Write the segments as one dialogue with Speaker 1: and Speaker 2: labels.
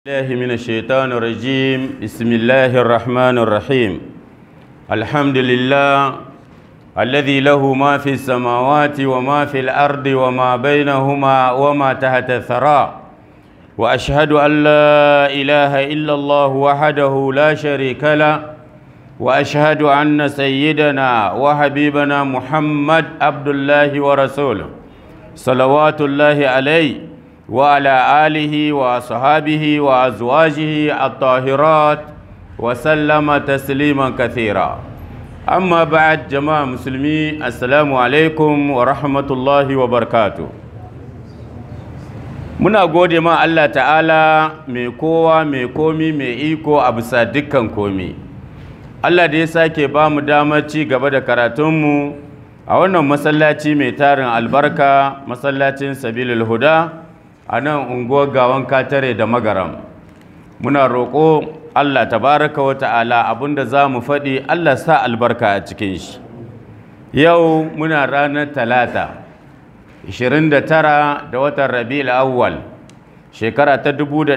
Speaker 1: الله من الشيطان الرجيم بسم الله الرحمن الرحيم الحمد لله الذي له ما في السماوات وما في الأرض وما بينهما وما تحت الثرى وأشهد أن لا إله إلا الله وحده لا شريك له وأشهد أن سيدنا وحبيبنا محمد عبد الله ورسوله صلوات الله عليه وعلى آله وأصحابه وأزواجه الطاهرات وسلم تسليما كثيرا أما بعد جماعة مسلمي السلام عليكم ورحمة الله وبركاته muna gode ma Allah ta'ala mai kowa mai komi mai iko a bisa dukkan komi Allah da ya sake ba mu damar ci gaba da karatunmu a wannan masallaci mai tarin albarka masallacin sabilul huda a nan unguwar gawan katare da magaram muna roƙo Allah tabaraka wa ta'ala abinda za mu faɗi Allah sa albarka a cikin shi yau muna ranar talata 29 da watan rabi'ul awwal shekara ta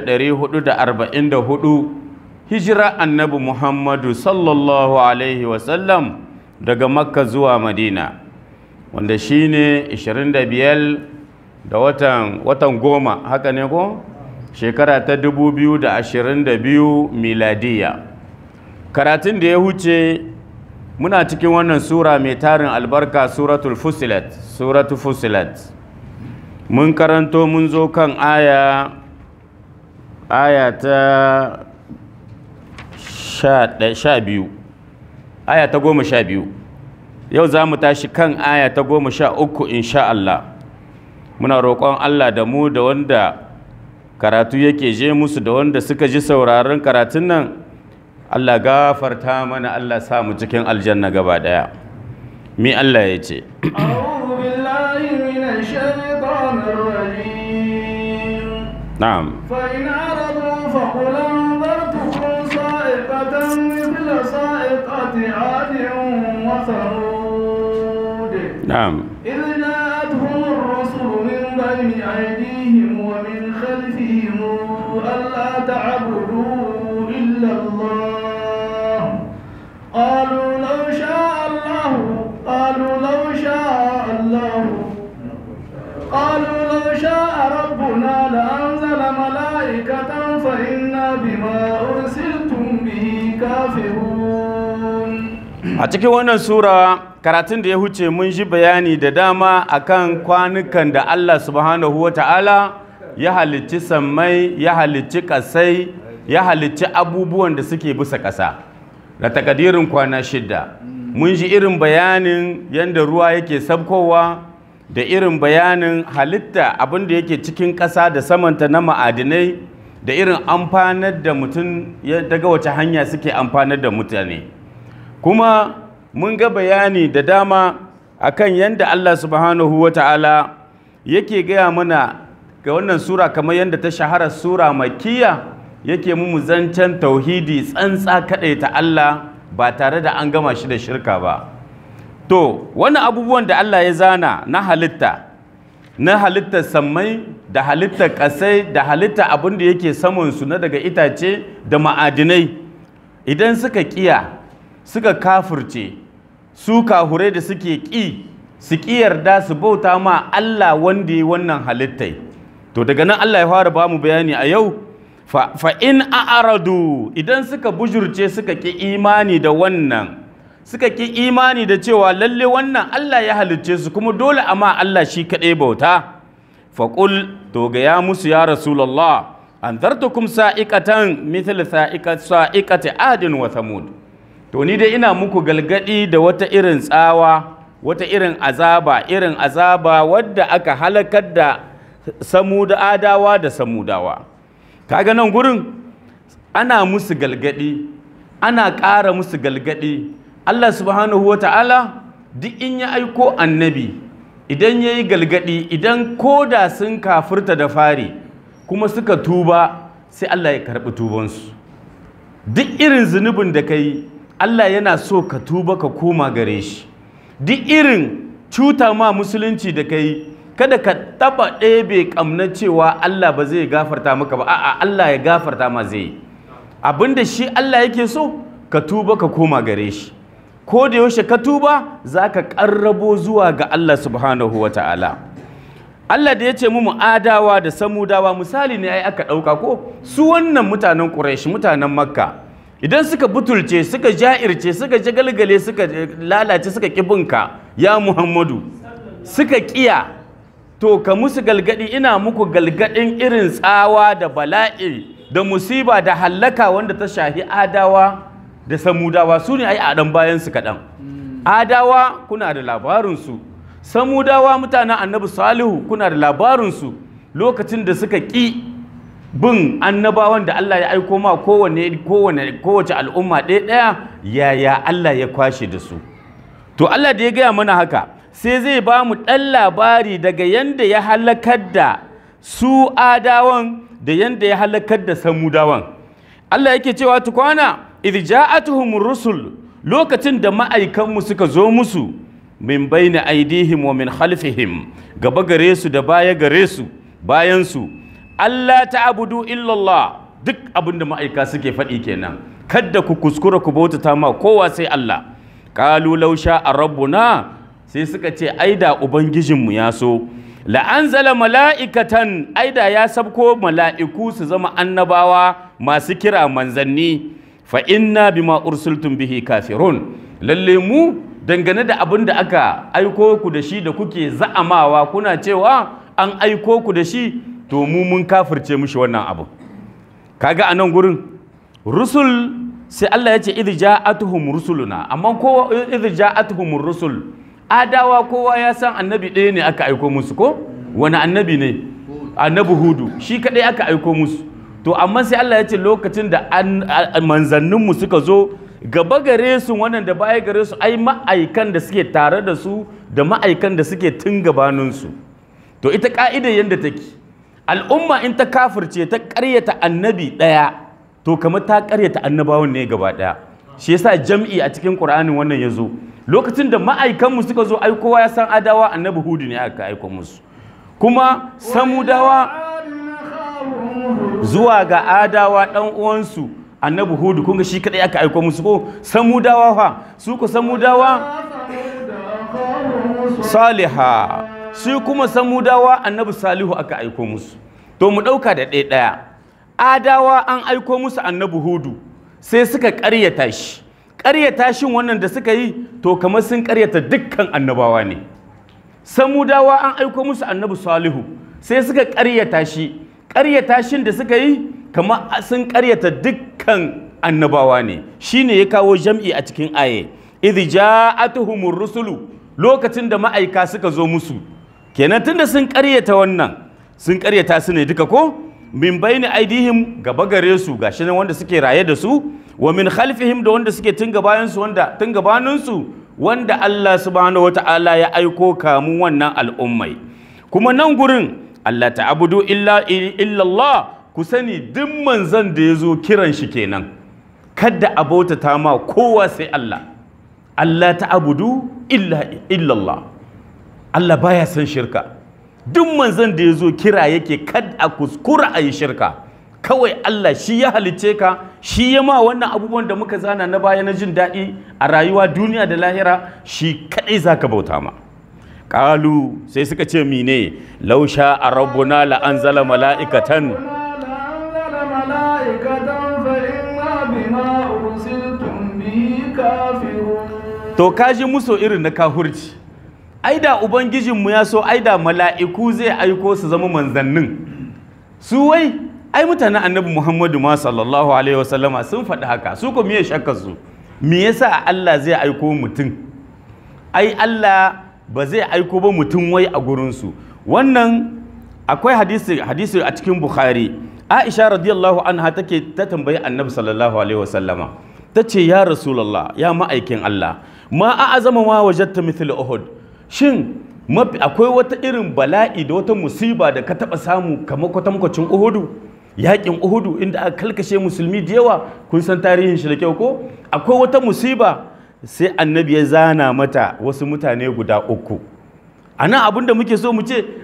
Speaker 1: 1444 hijira annabi muhammadu sallallahu alaihi wasallam daga makka zuwa madina wanda shine 25 da watan watan goma haka ne ko shekara ta 2022 miladiya karatun da ya huce muna cikin wannan sura mai tarin albarka suratul fusilat suratul fusilat mun karanto mun zo kan aya aya ta sha biyu aya ta goma sha biyu yau za mu tashi kan aya ta goma sha uku insha Allah muna roƙon Allah da mu da wanda karatu yake je musu da wanda suka ji sauraron karatun nan Allah gafarta mana Allah sa mu cikin aljanna gaba daya mi Allah ya ce na'am
Speaker 2: فإن أعرضوا فقل أنذرتكم صاعقة مثل صاعقة عاد وثمود
Speaker 1: na'am
Speaker 2: إذ جاءتهم الرسل من بين أيديهم ومن خلفهم ألا تعبدوا إلا الله قالوا لو شاء الله قالوا لو شاء الله قالوا لو شاء ربنا لأنزل ملائكة فإنا بما أرسلتم به كافرون
Speaker 1: a cikin wannan sura karatun da ya huce mun ji bayani da dama akan kwanukan da Allah subhanahu wa ta'ala ya halicci sammai ya halicci ƙasai ya halicci abubuwan da suke bisa ƙasa da takadirin kwana shida mun ji irin bayanin yadda ruwa yake sabkowa da irin bayanin halitta abin da yake cikin ƙasa da samanta na ma'adinai da irin amfanar da mutum ya- daga wace hanya suke amfanar da mutane kuma mun ga bayani da dama akan yadda Allah subhanahu wa ta'ala yake gaya mana ga wannan sura kamar yadda ta shahara sura makiya yake mu zancen tauhidi tsantsa kaɗai ta Allah ba tare da an gama shi da shirka ba to wannan abubuwan da Allah ya zana na halitta na halittar sammai da halittar ƙasai da halittar abin da yake samansu na daga itace da ma'adinai idan suka ƙiya suka kafurce su kahurai da suke ƙi su ƙi yarda su bauta ma Allah wanda ya wannan halittai to daga nan Allah ya fara ba mu bayani a yau fa, fa in a'aradu idan suka bujurce suka ƙi imani da wannan suka ƙi imani da cewa lalle wannan Allah ya halicce su kuma dole amma Allah shi kaɗai bauta faƙul to ga ya musu ya rasulallah an zartukum sa'iqatan mithl sa'iqat sa'iqati adin wa thamud to ni dai ina muku galgadi da wata irin tsawa wata irin azaba irin azaba wadda aka halakar da samuda adawa da samudawa kaga nan gurin ana musu galgadi ana ƙara musu galgadi Allah subhanahu wa ta'ala duk in ya aiko annabi idan ya yi galgadi idan koda sun kafirta da fari kuma suka tuba sai Allah ya karɓi tubansu duk irin zunubin da ka yi Allah yana so ka tuba ka koma gare shi duk irin cuta ma musulunci da ka yi kada ka taba ɗebe ƙamna cewa Allah ba zai gafarta maka ba a'a Allah ya gafarta ma zai yi abinda shi Allah yake so ka tuba ka koma gare shi ko da yaushe ka tuba za ka ƙarrabo zuwa ga Allah subhanahu wa ta'ala Allah da ya ce mu adawa da samudawa misali ne ai aka ɗauka ko su wannan mutanen ƙuraishi mutanen makka idan suka butulce suka ja'irce suka jagalgale suka lalace suka ƙibinka ya muhammadu suka ƙiya to ka musu galgadi ina muku galgadin irin tsawa da bala'i da musiba da hallaka wanda ta shahi adawa da samudawa su ne ai a ɗan bayansu kaɗan adawa kuna da labarinsu samudawa mutanen annabi salihu kuna da labarinsu lokacin da suka ƙi bin annabawan da Allah ya aiko ma kowane kowane kowace al'umma ɗaya ɗaya yaya Allah ya kwashe da su to Allah da ya gaya mana haka sai zai ba mu ɗan labari daga yanda ya halakar da su adawan da yanda ya halakar da samudawan Allah yake cewa tukwana idh ja'atuhum rusul lokacin da ma'aikanmu suka zo musu min baina aidihim wa min khalfihim gaba gare su da baya gare su bayan su Allah ta'budu illallah duk abin da ma'aika suke faɗi kenan kadda ku kuskura ku bautata ma kowa sai Allah qalu law sha'a rabbuna sai suka ce aida ubangijinmu ya so la'anzala mala'ikatan aida ya sabko mala'iku su zama annabawa masu kira manzanni fa inna bima ursultum bihi kafirun lalle mu dangane da abin da aka aiko ku da shi da kuke za'amawa kuna cewa an aiko ku da shi to mu mun kafirce mushi wannan abu kaga a nan gurin rusul sai Allah ya ce idh ja'atuhum rusuluna amma kowa idh ja'atuhum rusul adawa kowa ya san annabi ɗaya ne aka aiko musu ko wani annabi ne annabi hudu shi kadai aka aiko musu to amma sai Allah ya ce lokacin da manzanninmu suka zo gaba gare su wannan da baya gare su ai ma'aikan da suke tare da su da ma'aikan da suke tun gabaninsu to ita ka'idar yadda take al'umma in ta kafirce ta karyata annabi ɗaya to kamar ta karyata annabawan ne gaba ɗaya shi yasa jam'i a cikin qur'anin wannan ya zo lokacin da ma'aikanmu suka zo ai kowa ya san adawa annabi hudu ne aka aiko musu kuma samudawa zuwa ga adawa ɗan uwansu annabi hudu kunga shi kadai aka aiko musu ko samudawa fa su ku samudawa saliha shi kuma samudawa annabi salihu aka aiko musu to mu ɗauka da ɗaya ɗaya adawa an aiko musu annabi hudu sai suka ƙaryata shi ƙaryata shin wannan da suka yi to kamar sun ƙaryata dukkan annabawa ne samudawa an aiko musu annabi salihu sai suka ƙaryata shi ƙaryata shin da suka yi kamar sun ƙaryata dukkan annabawa ne shine ya kawo jam'i a cikin aye idh ja'atuhumur rusulu lokacin da ma'aika suka zo musu kenan tunda sun ƙaryata wannan sun ƙaryata su ne duka ko min bayni aidihim gaba gare su gashi nan wanda suke raye da su wa min khalfihim da wanda suke tun gabayan su wanda tun gabanin su wanda Allah subhanahu wata'ala ya aiko kamun wannan al'ummai kuma nan gurin Allah ta'budu illa illallah ku sani duk manzon da ya zo kiran shi kenan kada a bautata ma kowa sai Allah Allah ta'budu illa illallah Allah baya son shirka duk manzon da ya zo kira yake kada a kuskura a yi shirka kawai Allah shi ya halicce ka shi ya ma wannan abubuwan da muka zana na baya na jin daɗi a rayuwa duniya da lahira shi kaɗai za ka bauta ma ƙalu sai suka ce mine lausha a rabbuna la'anzala mala'ikatan to kaji muso irin na kahurci ai da ubangijinmu ya so ai da mala'iku zai aiko su zama manzannin su wai ai mutanen annabi muhammadu ma sallallahu alaihi wasallama sun faɗi haka su ko miye shakka su me yasa Allah zai aiko mutum ai Allah ba zai aiko ba mutum wai a gurinsu wannan akwai hadisi hadisi a cikin bukhari aisha radiyallahu anha take ta tambayi annabi sallallahu alaihi wasallama ta ce ya rasulallah ya ma'aikin Allah ma a azama ma wajatta mithla uhud shin akwai wata irin bala'i da wata musiba da ka taɓa samu kamar kwatankwacin uhudu yaƙin uhudu inda aka kalkashe musulmi da yawa kun san tarihin shi da kyau ko akwai wata musiba sai annabi ya zana mata wasu mutane guda uku a nan abin da muke so mu ce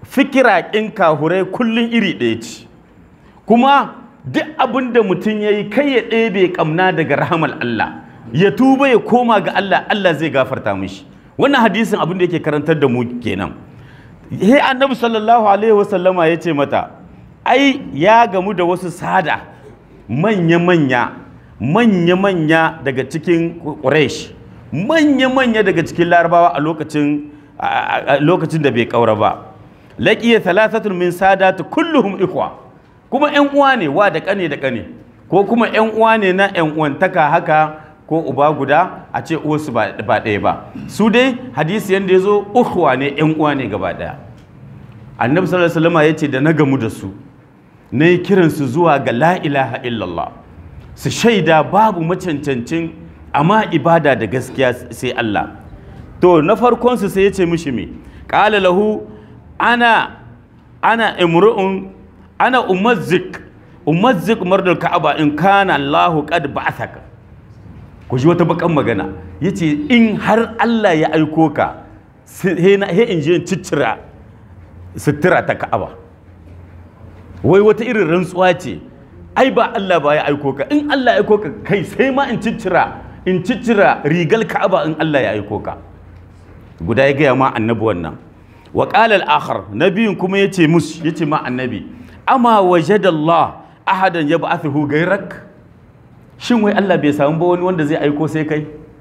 Speaker 1: fikira ƙin kahurai kullum iri ɗaya ce kuma duk abin da mutum ya yi kai ya ɗebe ƙamna daga rahamar Allah ya tuba ya koma ga Allah Allah zai gafarta mishi wannan hadisin abin da yake karantar da mu kenan he annabi sallallahu alaihi wasallama ya ce mata ai ya gamu da wasu sada manya-manya manya-manya daga cikin Quraysh manya-manya daga cikin larabawa a lokacin a lokacin da bai kaura ba laqiya thalathatun min sadatu kulluhum ikhwa kuma ƴan uwa ne wa da kane da kane ko kuma ƴan uwa ne na ƴan uwantaka haka ko uba guda a ce uwarsu ba ɗaya ba su dai hadisi yanda ya zo ukhwa ne ƴan uwa ne gaba ɗaya annabi sallallahu alaihi wasallam ya ce da na gamu da su na yi kiransu zuwa ga la ilaha illallah su shaida babu macancancin amma ibada da gaskiya sai Allah to na farkonsu sai ya ce mishi me qala lahu ana ana imru'un ana umazzik umazzik mardul ka'aba in kana Allahu qad ba'athaka ku ji wata bakan magana yace in har Allah ya aiko ka he in je in ciccira sutura ta ka'aba wai wata irin rantsuwa ce ai ba Allah ba ya aiko ka in Allah ya aiko ka kai sai ma in ciccira in ciccira rigal ka'aba in Allah ya aiko ka guda ya gaya ma annabi wannan wa qala al-akhar nabiyin kuma yace mus yace ma annabi ama wajadallah ahadan yab'athuhu gairak shin wai Allah bai samu ba wani wanda zai aiko sai kai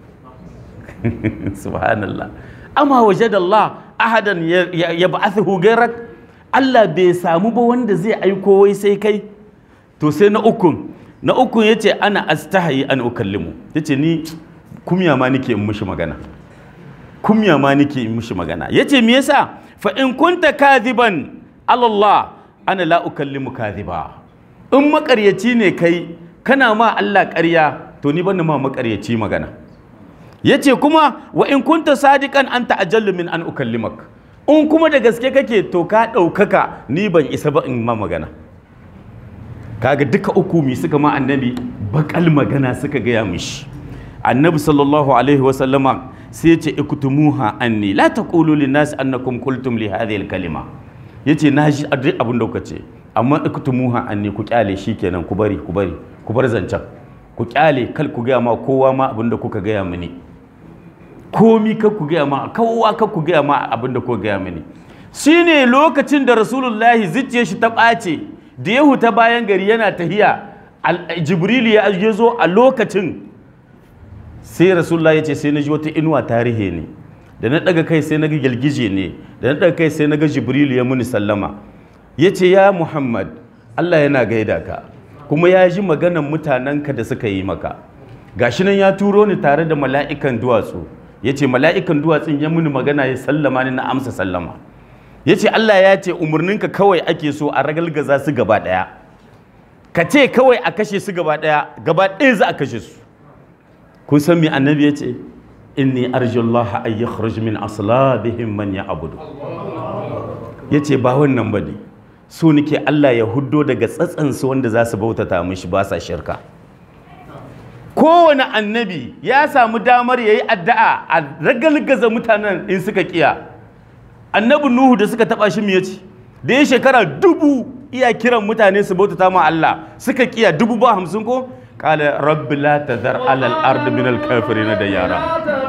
Speaker 1: subhanallah ama wajadallah ahadan yab'athuhu gairak Allah bai samu ba wanda zai aiko wai sai kai to sai na ukun na ukun yace ana astahi an ukallimu yace ni kumya ma nake in mushi magana kumya ma nake in mushi magana yace me yasa fa in kunta kadhiban Allah ana la ukallimu kadhiba in makaryaci ne kai kana ma Allah ƙarya to ni ban ma makaryaci magana yace kuma wa in kunta sadiqan anta ajallu min an ukallimak in kuma da gaske kake to ka ɗaukaka ni ban isa ba in ma magana kaga duka uku mi suka ma annabi bakal magana suka gaya mishi annabi sallallahu alaihi wasallama sai ya ce iktumuha anni la taqulu lin nas annakum qultum li hadhihi al kalima yace na ji duk abin da kuka ce amma iktumuha anni ku kyale shikenan ku bari ku bari ku bar zancen ku kyale kal ku gaya ma kowa ma abin da kuka gaya mini komi kar ku gaya ma kowa kar ku gaya ma abin da kuka gaya mini shine lokacin da rasulullahi zuciyar shi ta ɓace da ya huta bayan gari yana tahiya jibrilu ya zo a lokacin sai rasulullah ya ce sai na ji wata inuwa tarihi ne da na daga kai sai na ga girgije ne da na daga kai sai na ga jibrilu ya muni sallama ya ce ya muhammad allah yana gaida ka kuma ya ji maganan mutanenka da suka yi maka gashi nan ya turo ni tare da mala'ikan duwatsu ya ce mala'ikan duwatsun ya muni magana ya sallama ni na amsa sallama ya ce Allah ya ce umarninka kawai ake so a ragalgaza su gaba ɗaya ka ce kawai a kashe su gaba ɗaya gaba ɗaya za a kashe su kun san me annabi ya ce inni arjullah ay yakhruj min aslabihim man ya'budu ya ce ba wannan bane so nake Allah ya huddo daga tsatsansu wanda za su bautata mishi ba sa shirka kowane annabi ya samu damar ya yi addu'a a ragalgaza mutanen in suka kiya annabi nuhu da suka taba shi ya ce da ya shekara dubu iya kiran mutane su bautata ma Allah suka kiya dubu ba hamsin ko kala rabbi la tazar alal ardi min al kafirin da yara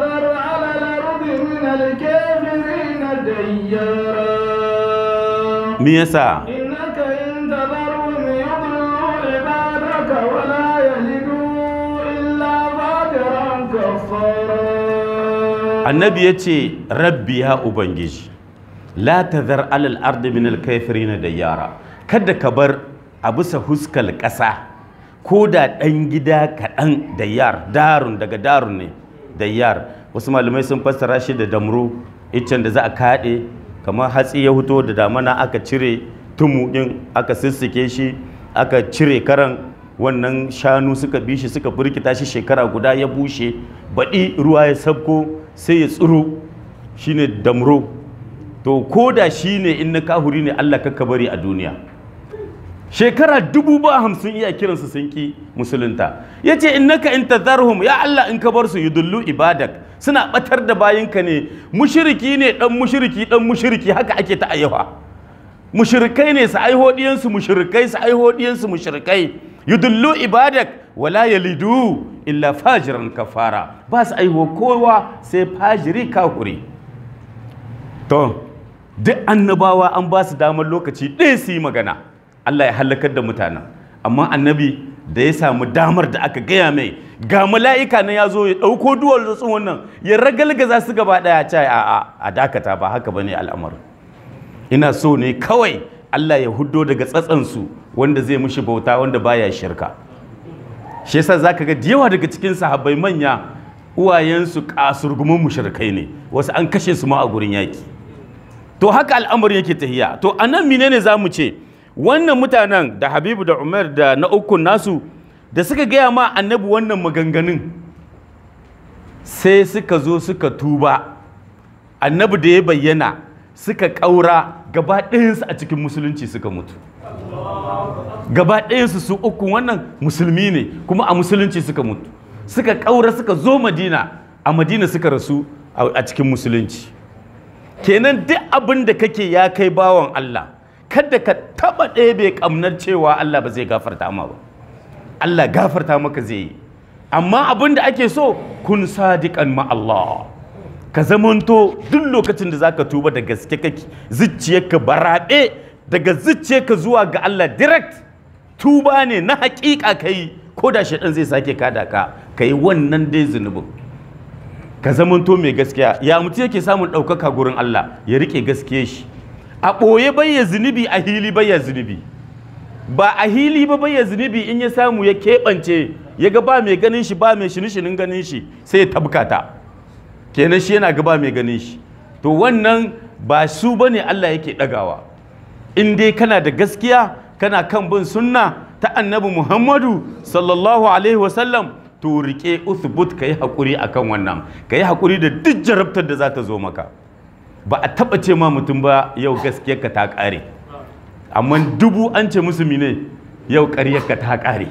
Speaker 1: me yasa
Speaker 2: إنك إن تذرهم يضلوا عبادك ولا يلدوا إلا فاجرا كفارا
Speaker 1: annabi ya ce rabbi ya ubangiji la tazar alal ardi min al kafirin da yara kada ka bar a bisa huskal ƙasa ko da ɗan gida kaɗan da yar darun daga darun ne da yar wasu malamai sun fassara shi da damru iccen da za a kaɗe kamar hatsi ya fito da damana aka cire tumu ɗin aka sissike shi aka cire karan wannan shanu suka bi shi suka burkita shi shekara guda ya bushe baɗi ruwa ya sabko sai ya tsiro shine damro to ko da shi ne in na kahuri ne Allah ka bari a duniya shekara dubu ba hamsin iya kiransu sun ki musulunta ya ce innaka in tazarhum ya Allah in ka bar su yudullu ibadak suna batar da bayinka ne mushiriki ne dan mushiriki dan mushiriki haka ake ta ayyawa mushrikai ne su aiho diyansu mushrikai su aiho diyansu mushrikai yudullu ibadak wala yalidu illa fajiran kafara ba su aiho kowa sai fajiri kafuri to duk annabawa an ba su damar lokaci ɗaya su yi magana Allah ya halakar da mutanen amma annabi da ya samu damar da aka gaya mai ga mala'ika na ya zo ya ɗauko duwar zatsun wannan ya ragalgaza su gaba ɗaya ce a a dakata ba haka ba ne al'amarin ina so ne kawai Allah ya huddo daga tsatsansu wanda zai mushi bauta wanda baya shirka shi yasa zaka ga da yawa daga cikin sahabbai manya uwayensu kasurgumin mushrikai ne wasu an kashe su ma a gurin yaki to haka al'amarin yake tahiya to anan menene zamu ce wannan mutanen da Habibu da Umar da na ukun nasu da suka gaya ma annabi wannan maganganun sai suka zo suka tuba annabi da ya bayyana suka ƙaura gaba ɗayansu a cikin musulunci suka mutu gaba ɗayansu su uku wannan musulmi ne kuma a musulunci suka mutu suka ƙaura suka zo madina a madina suka rasu a cikin musulunci kenan duk abin da kake ya kai bawan Allah kada ka taɓa ɗebe ƙamnar cewa Allah ba zai gafarta ma ba Allah gafarta maka zai yi amma abin da ake so kun sadiƙan ma Allah ka zamanto duk lokacin da zaka tuba da gaske kake zuciyarka baraɗe daga zuciyarka zuwa ga Allah direct tuba ne na haƙiƙa kai ko da shaɗan zai sake kada ka kai wannan dai zunubin ka zamanto mai gaskiya ya mutu yake samun ɗaukaka gurin Allah ya riƙe gaskiya shi a ɓoye bayya zunubi a hili bayya zunubi ba a hili ba bayya zunubi in ya samu ya keɓance ya ga ba mai ganin shi ba mai shini-shinin ganin shi sai ya tabkata kenan shi yana gaba mai ganin shi to wannan ba su ba ne Allah yake ɗagawa in dai kana da gaskiya kana kan bin sunna ta annabi muhammadu sallallahu alaihi wasallam to rike uthbut ka yi haƙuri a kan wannan ka yi haƙuri da duk jarabtar da za ta zo maka ba a taɓa ce ma mutum ba yau gaskiyarka ta ƙare amma dubu an ce musu mine yau ƙaryarka ta ƙare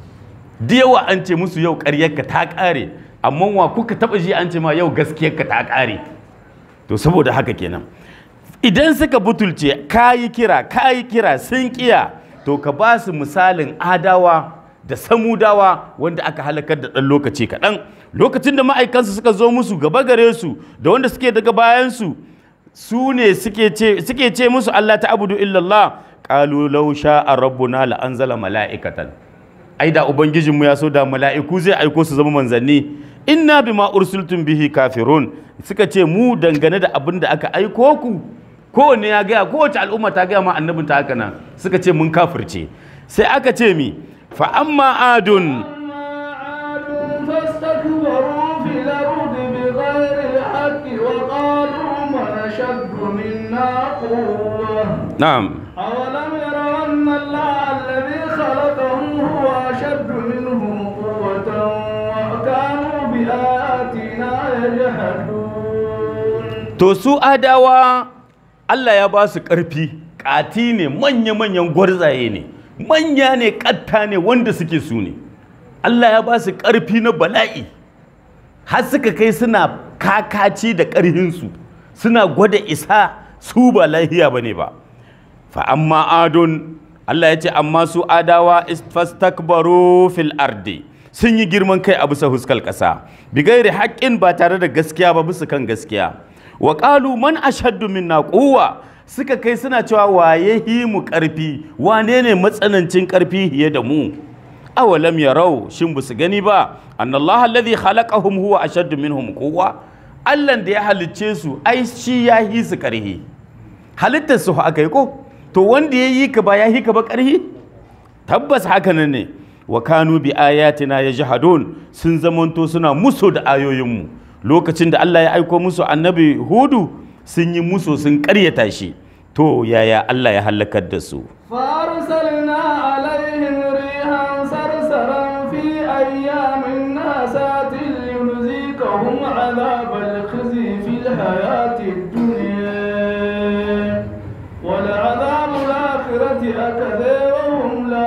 Speaker 1: da yawa an ce musu yau ƙaryarka ta ƙare amma wa kuka taba ji an ce ma yau gaskiyarka ta ƙare to saboda haka kenan idan suka butulce kayi kira kayi kira sun kiya to ka ba su misalin adawa da samudawa wanda aka halakar da ɗan lokaci kaɗan lokacin da ma'aikansu suka zo musu gaba gare su da wanda suke daga bayansu su ne suke ce musu Allah ta abudu illallah qalu law sha'a rabbuna la anzala mala'ikatan ai da ubangijinmu ya so da mala'iku zai aiko su zama manzanni inna bima ursiltum bihi kafirun suka ce mu dangane da abin da aka aiko ku kowanne ya gaya kowace al'umma ta gaya ma annabin ta haka nan suka ce mun kafirce sai aka ce mi fa amma adun
Speaker 2: فاستكبروا في الأرض بغير الحق وقالوا من أشد منا قوة
Speaker 1: na'am
Speaker 2: أولم يروا أن الله الذي خلقهم هو أشد منهم قوة وكانوا بآياتنا يجحدون
Speaker 1: to su adawa Allah ya ba su ƙarfi ƙati ne manya-manyan gwarzaye ne manya ne ƙatta ne wanda suke su ne Allah ya ba su ƙarfi na bala'i har suka kai suna kakaci da ƙarhinsu suna gwada isa su ba lahiya ba ne ba fa amma adon Allah ya ce amma su adawa fastakbaru fil ardi sun yi girman kai a bisa huskal ƙasa bigairi haƙƙin ba tare da gaskiya ba bisa kan gaskiya wa qalu man ashaddu minna quwwa suka kai suna cewa waye hi mu ƙarfi wane ne matsanancin ƙarfi hiye da mu awalam yarau shin ba su gani ba annallaha alladhi khalaqahum huwa ashaddu minhum quwwa Allah da ya halicce su ai shi ya hi su ƙarhi halittar su aka yi ko to wanda ya yi ka ba ya yi ka ba ƙarhi tabbas haka nan ne wa kanu bi ayatina yajhadun sun zamanto suna muso da ayoyinmu lokacin da Allah ya aiko musu annabi hudu sun yi muso sun ƙaryata shi to yaya Allah ya halakar da su
Speaker 2: فأرسلنا عليهم ريحا صرصرا في أيام ناسات لنذيقهم عذاب الخزي في الحياة الدنيا ولعذاب الآخرة أكثر وهم لا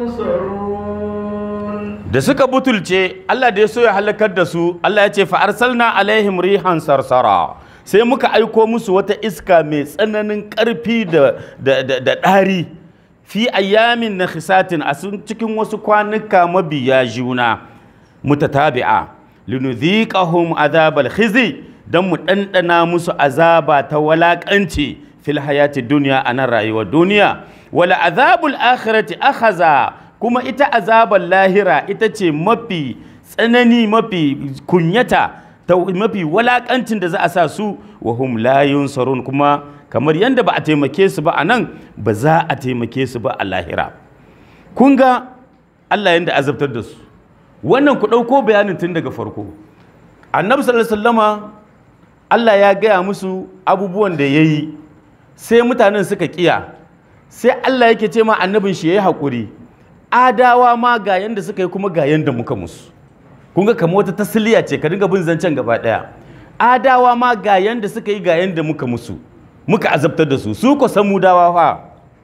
Speaker 2: ينصرون
Speaker 1: da suka butulce Allah da ya so ya halakar da su Allah ya ce fa arsalna alaihim rihan sarsara sai muka aiko musu wata iska mai tsananin ƙarfi da da ɗari fi ayyamin na khisatin a cikin wasu kwanuka mabiya juna mutatabi'a linudhiqahum azabal khizi dan mu ɗanɗana musu azaba ta walaƙanci fil hayati duniya a nan rayuwar duniya wala azabul akhirati akhaza kuma ita azabar lahira ita ce mafi tsanani mafi kunyata ta mafi walakancin da za a sa su wa hum la yunsarun kuma kamar yadda ba a taimake su ba a nan ba za a taimake su ba a lahira kun ga Allah yadda azabtar da su wannan ku ɗauko bayanin tun daga farko annabi sallallahu alaihi wasallama Allah ya gaya musu abubuwan da ya yi sai mutanen suka kiya sai Allah yake ce ma annabin shi ya yi haƙuri adawa ma ga yanda suka yi kuma ga yanda muka musu kun ga kamar wata tasliya ce ka dinga bin zancen gaba ɗaya adawa ma ga yanda suka yi ga yanda muka musu muka azabtar da su su ko samudawa fa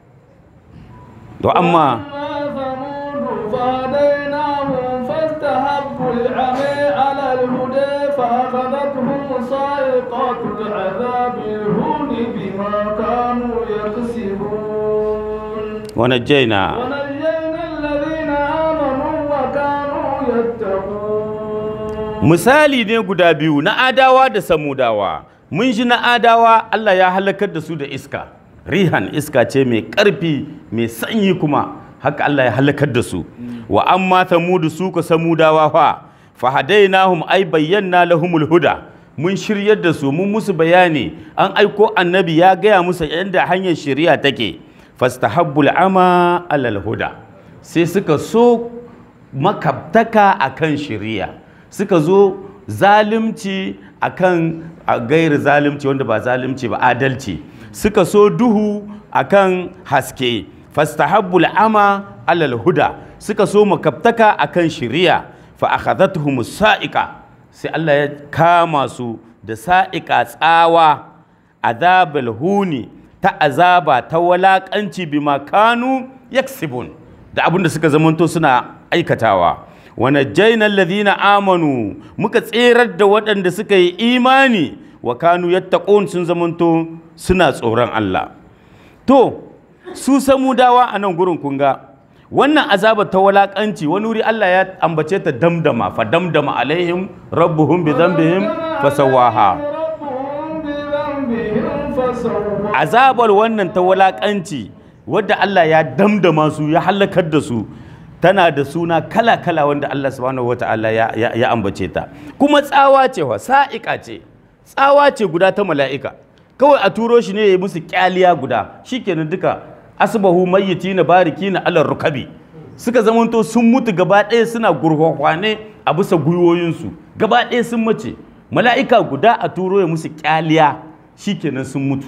Speaker 1: to amma
Speaker 2: فاستحبوا العمي على الهدى فأخذتهم صاعقة العذاب الهون بما كانوا يكسبون
Speaker 1: ونجينا
Speaker 2: ونجينا الذين آمنوا وكانوا يتقون
Speaker 1: misali ne guda biyu na adawa da samudawa mun ji na adawa Allah ya halakar da su da iska rihan iska ce mai ƙarfi mai sanyi kuma haka Allah ya halakar da su wa amma samudu su ka samudawa fa fahadainahum ay bayyana lahumul huda mun shiryar da su mun musu bayani an aiko annabi ya gaya musu yadda hanyar shari'a take fastahabbul ama alal huda sai suka so makabtaka akan shari'a suka zo zalimci akan a gairi zalimci wanda ba zalimci ba adalci suka so duhu akan haske fastahabbul ama alal huda suka so makabtaka akan shari'a fa akhadhatuhum sa'iqa sai Allah ya kama su da sa'iqa tsawa azabul huni ta azaba ta walakanci bima kanu yaksibun da abin da suka zamanto suna aikatawa wa najjayna alladhina amanu muka tserar da waɗanda suka yi imani wa kanu yattaqun sun zamanto suna tsoron Allah to su samudawa a nan gurin kunga wannan azaba ta walakanci wani wuri Allah ya ambace ta damdama fa damdama alaihim rabbuhum bi dhanbihim fasawaha
Speaker 2: ربهم بذنبهم فسواها
Speaker 1: azabar wannan ta walakanci wadda Allah ya damdama su ya halakar da su tana da suna kala-kala wanda Allah subhanahu wata'ala ya, ya, ya ambace ta kuma tsawa ce wa sa'iƙa ce tsawa ce guda ta mala'ika kawai a turo shi ne ya yi musu kyaliya guda shikenan duka asbahu mayyitina barikina alar rukabi suka zamanto sun mutu gaba ɗaya suna gurhwahwane a bisa gwiwoyinsu gaba ɗaya sun mace mala'ika guda a turo ya musu kyaliya shikenan sun mutu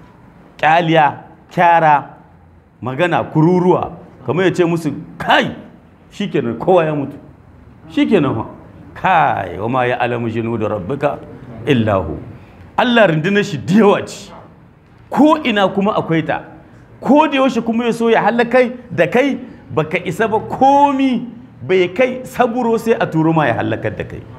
Speaker 1: kyaliya kyara magana kururuwa kamar ya ce musu kai shikenan kowa ya mutu shikenan ha kai wa ma ya alamu jinu da rabbika illahu Allah rundunar shi da yawa ce ko ina kuma akwai ta ko da yaushe kuma ya so ya halakai da kai baka isa ba komi bai kai saburo sai a turo ma ya halakar da kai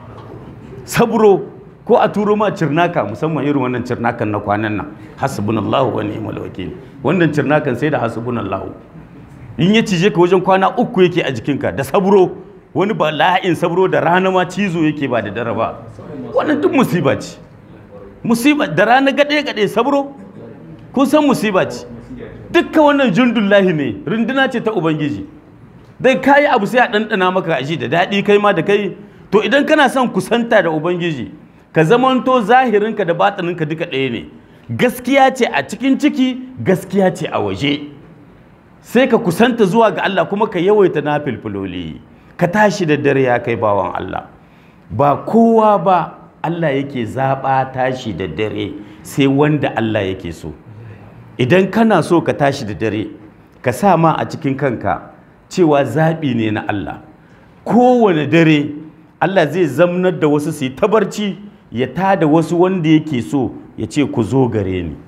Speaker 1: saburo ko a turo ma cirnaka musamman irin wannan cirnakan na kwanan nan hasbunallahu wa ni'mal wakil wannan cirnakan sai da hasbunallahu in ya cije ka wajen kwana uku yake a jikinka da saburo wani ba la'in saburo da rana ma cizo yake ba da dare ba wannan duk musiba ce musiba da rana gade gade saburo kun san musiba ce dukkan wannan jundullahi ne runduna ce ta ubangiji dai kayi abu sai a ɗanɗana maka aji da daɗi kai ma da kai to idan kana son kusanta da ubangiji ka zamanto zahirinka da batininka duka ɗaya ne gaskiya ce a cikin ciki gaskiya ce a waje sai ka kusanta zuwa ga Allah kuma ka yawaita na filfiloli ka tashi da dare ya kai bawan Allah ba kowa ba Allah yake zaɓa tashi da dare sai wanda Allah yake so idan kana so ka tashi da dare ka sa ma a cikin kanka cewa zaɓi ne na Allah kowane dare Allah zai zamnar da wasu su yi tabarci ya tada wasu wanda yake so ya ce ku zo gare ni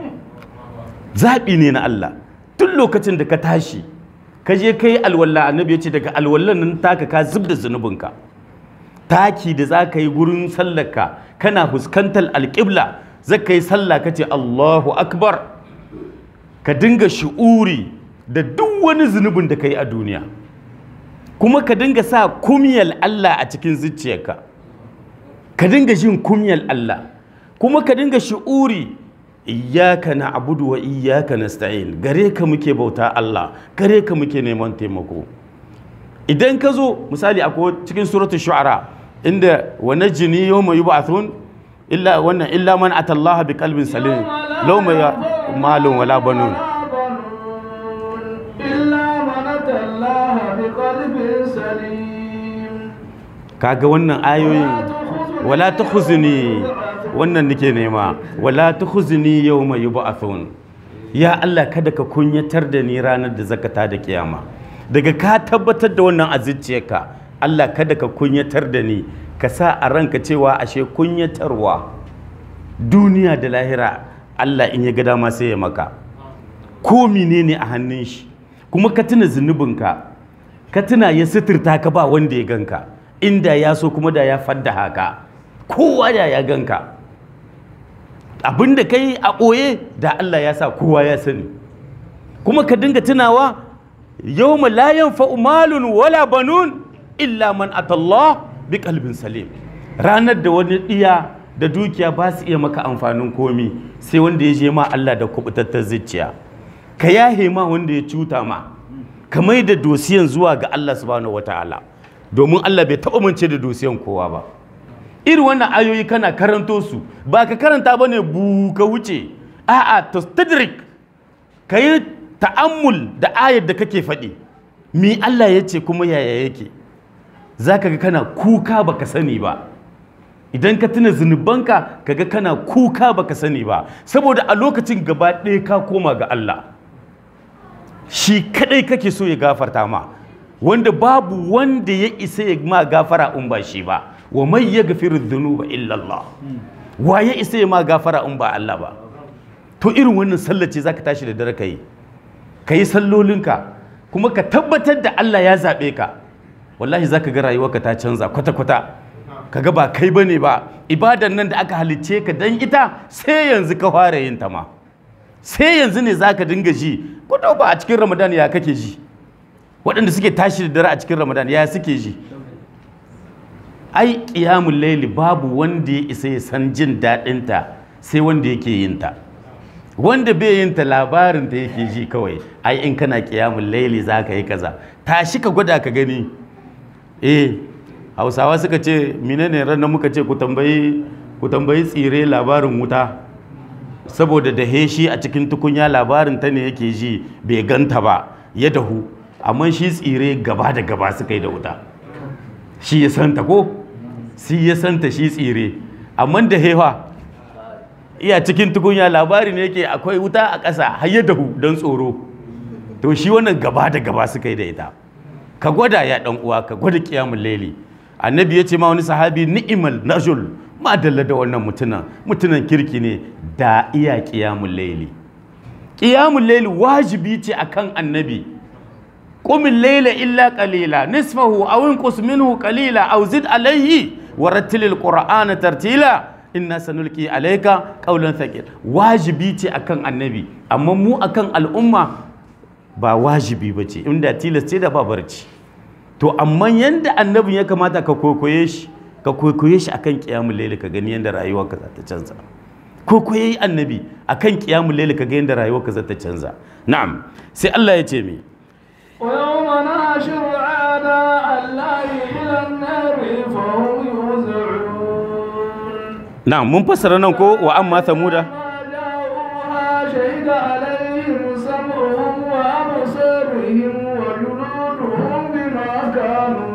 Speaker 1: zaɓi ne na Allah tun lokacin da ka tashi ka je ka yi alwallah annabi ya ce daga alwallan nan taka ka zub da zunubinka taki da za ka yi gurin sallarka kana fuskantar alƙibla zaka yi sallah kace Allahu akbar ka dinga shi'uri da duk wani zunubin da ka yi a duniya kuma ka dinga sa kumiyal Allah a cikin zuciyarka ka dinga jin kumiyal Allah kuma ka dinga shi'uri iyyaka na'budu wa iyyaka nasta'in gare ka muke bauta Allah gare ka muke neman taimako idan ka zo misali akwai cikin suratul shu'ara inda wa najini yawma yub'athun illa wannan illa man atallaha biqalbin salim law ma malun wala banun
Speaker 2: إلا من أتى الله بقلب سليم
Speaker 1: kaga wannan ayoyin wala tukhzini wannan nake nema wala tukhzini yawma yub'athun ya Allah kada ka kunyatar da ni ranar da zakata da kiyama daga ka tabbatar da wannan a zuciyarka Allah kada ka kunyatar da ni ka sa a ranka cewa ashe kunyatarwa duniya da lahira Allah in ya ga dama sai ya maka ko menene a hannun shi kuma ka tuna zunubinka ka tuna ya suturta ka ba wanda ya ganka inda ya so kuma da ya fadda haka kowa da ya ganka abinda ka yi a ɓoye da Allah ya sa kowa ya sani kuma ka dinga tunawa yau la yanfa'u malun wala banun illa man atallah bi kalbin salim ranar da wani ɗiya da dukiya ba su iya maka amfanin komi sai wanda ya je ma Allah da kubutattar zuciya ka yahe ma wanda ya cuta ma ka mai da dosiyan zuwa ga Allah subhanahu wataala domin Allah bai taɓa mance da dosiyan kowa ba irin wannan ayoyi kana karanto su ba ka karanta ba ne bu ka wuce a'a tastadrik ka yi ta'ammul da ayar da kake faɗi mi Allah ya ce kuma yaya yake za ka ga kana kuka baka sani ba idan ka tuna zunubanka ka ga kana kuka baka sani ba saboda a lokacin gaba ɗaya ka koma ga Allah shi kadai kake so ya gafarta ma wanda babu wanda ya isa ya ma gafara in ba shi ba wa mai ya gafiru dhunuba illa Allah wa ya isa ya ma gafara in ba Allah ba to irin wannan sallar ce zaka tashi da dare kai kai sallolinka kuma ka tabbatar da Allah ya zabe ka wallahi zaka ga rayuwarka ta canza kwata kwata kaga ba kai bane ba ibadan nan da aka halicce ka dan ita sai yanzu ka fara yin ta ma sai yanzu ne zaka dinga ji ko ba a cikin Ramadan ya kake ji waɗanda suke tashi da dare a cikin Ramadan ya suke ji ai ƙiyamun laili babu wanda ya isa ya san jin daɗinta sai wanda yake yin ta wanda bai yin ta labarin ta yake ji kawai ai in kana ƙiyamun laili za ka yi kaza tashi ka gwada ka gani eh hausawa suka ce menene ranar muka ce ku tambayi ku tambayi tsire labarin wuta saboda da heshi a cikin tukunya labarin ta ne yake ji bai ganta ba ya dahu amma shi tsire gaba da gaba suka yi da wuta shi ya santa ko shi ya santa shi tsire amma da hewa iya cikin tukunya labari ne yake akwai wuta a ƙasa har ya dahu don tsoro to shi wannan gaba da gaba suka yi da ita ka gwada ya dan uwa ka gwada kiyamul laili annabi ya ce ma wani sahabi ni'imal najul ma dalla da wannan mutunan mutunan kirki ne da iya kiyamul laili kiyamul laili wajibi ce akan annabi قم الليل إلا قليلا نصفه أو انقص منه قليلا أو زد عليه ورتل القرآن ترتيلا إنا سنلقي عليك قولا ثقيلا واجبي تي أكن النبي أما مو أكن الأمة ba wajibi ba ce inda tilasce da babarci to amma yanda annabin ya kamata ka kokoye shi ka kokoye shi akan kiyamul layli ka gani yanda rayuwarka za ta canza kokoye annabi akan kiyamul layli ka ga yanda rayuwarka za ta canza na'am sai Allah ya ce mi
Speaker 2: ويوم نحشر أعداء الله إلى النار فهم يوزعون
Speaker 1: na'am mun fassara nan ko wa amma samuda
Speaker 2: ما جاءوها شهد عليهم سمعهم وأبصارهم وجلودهم بما كانوا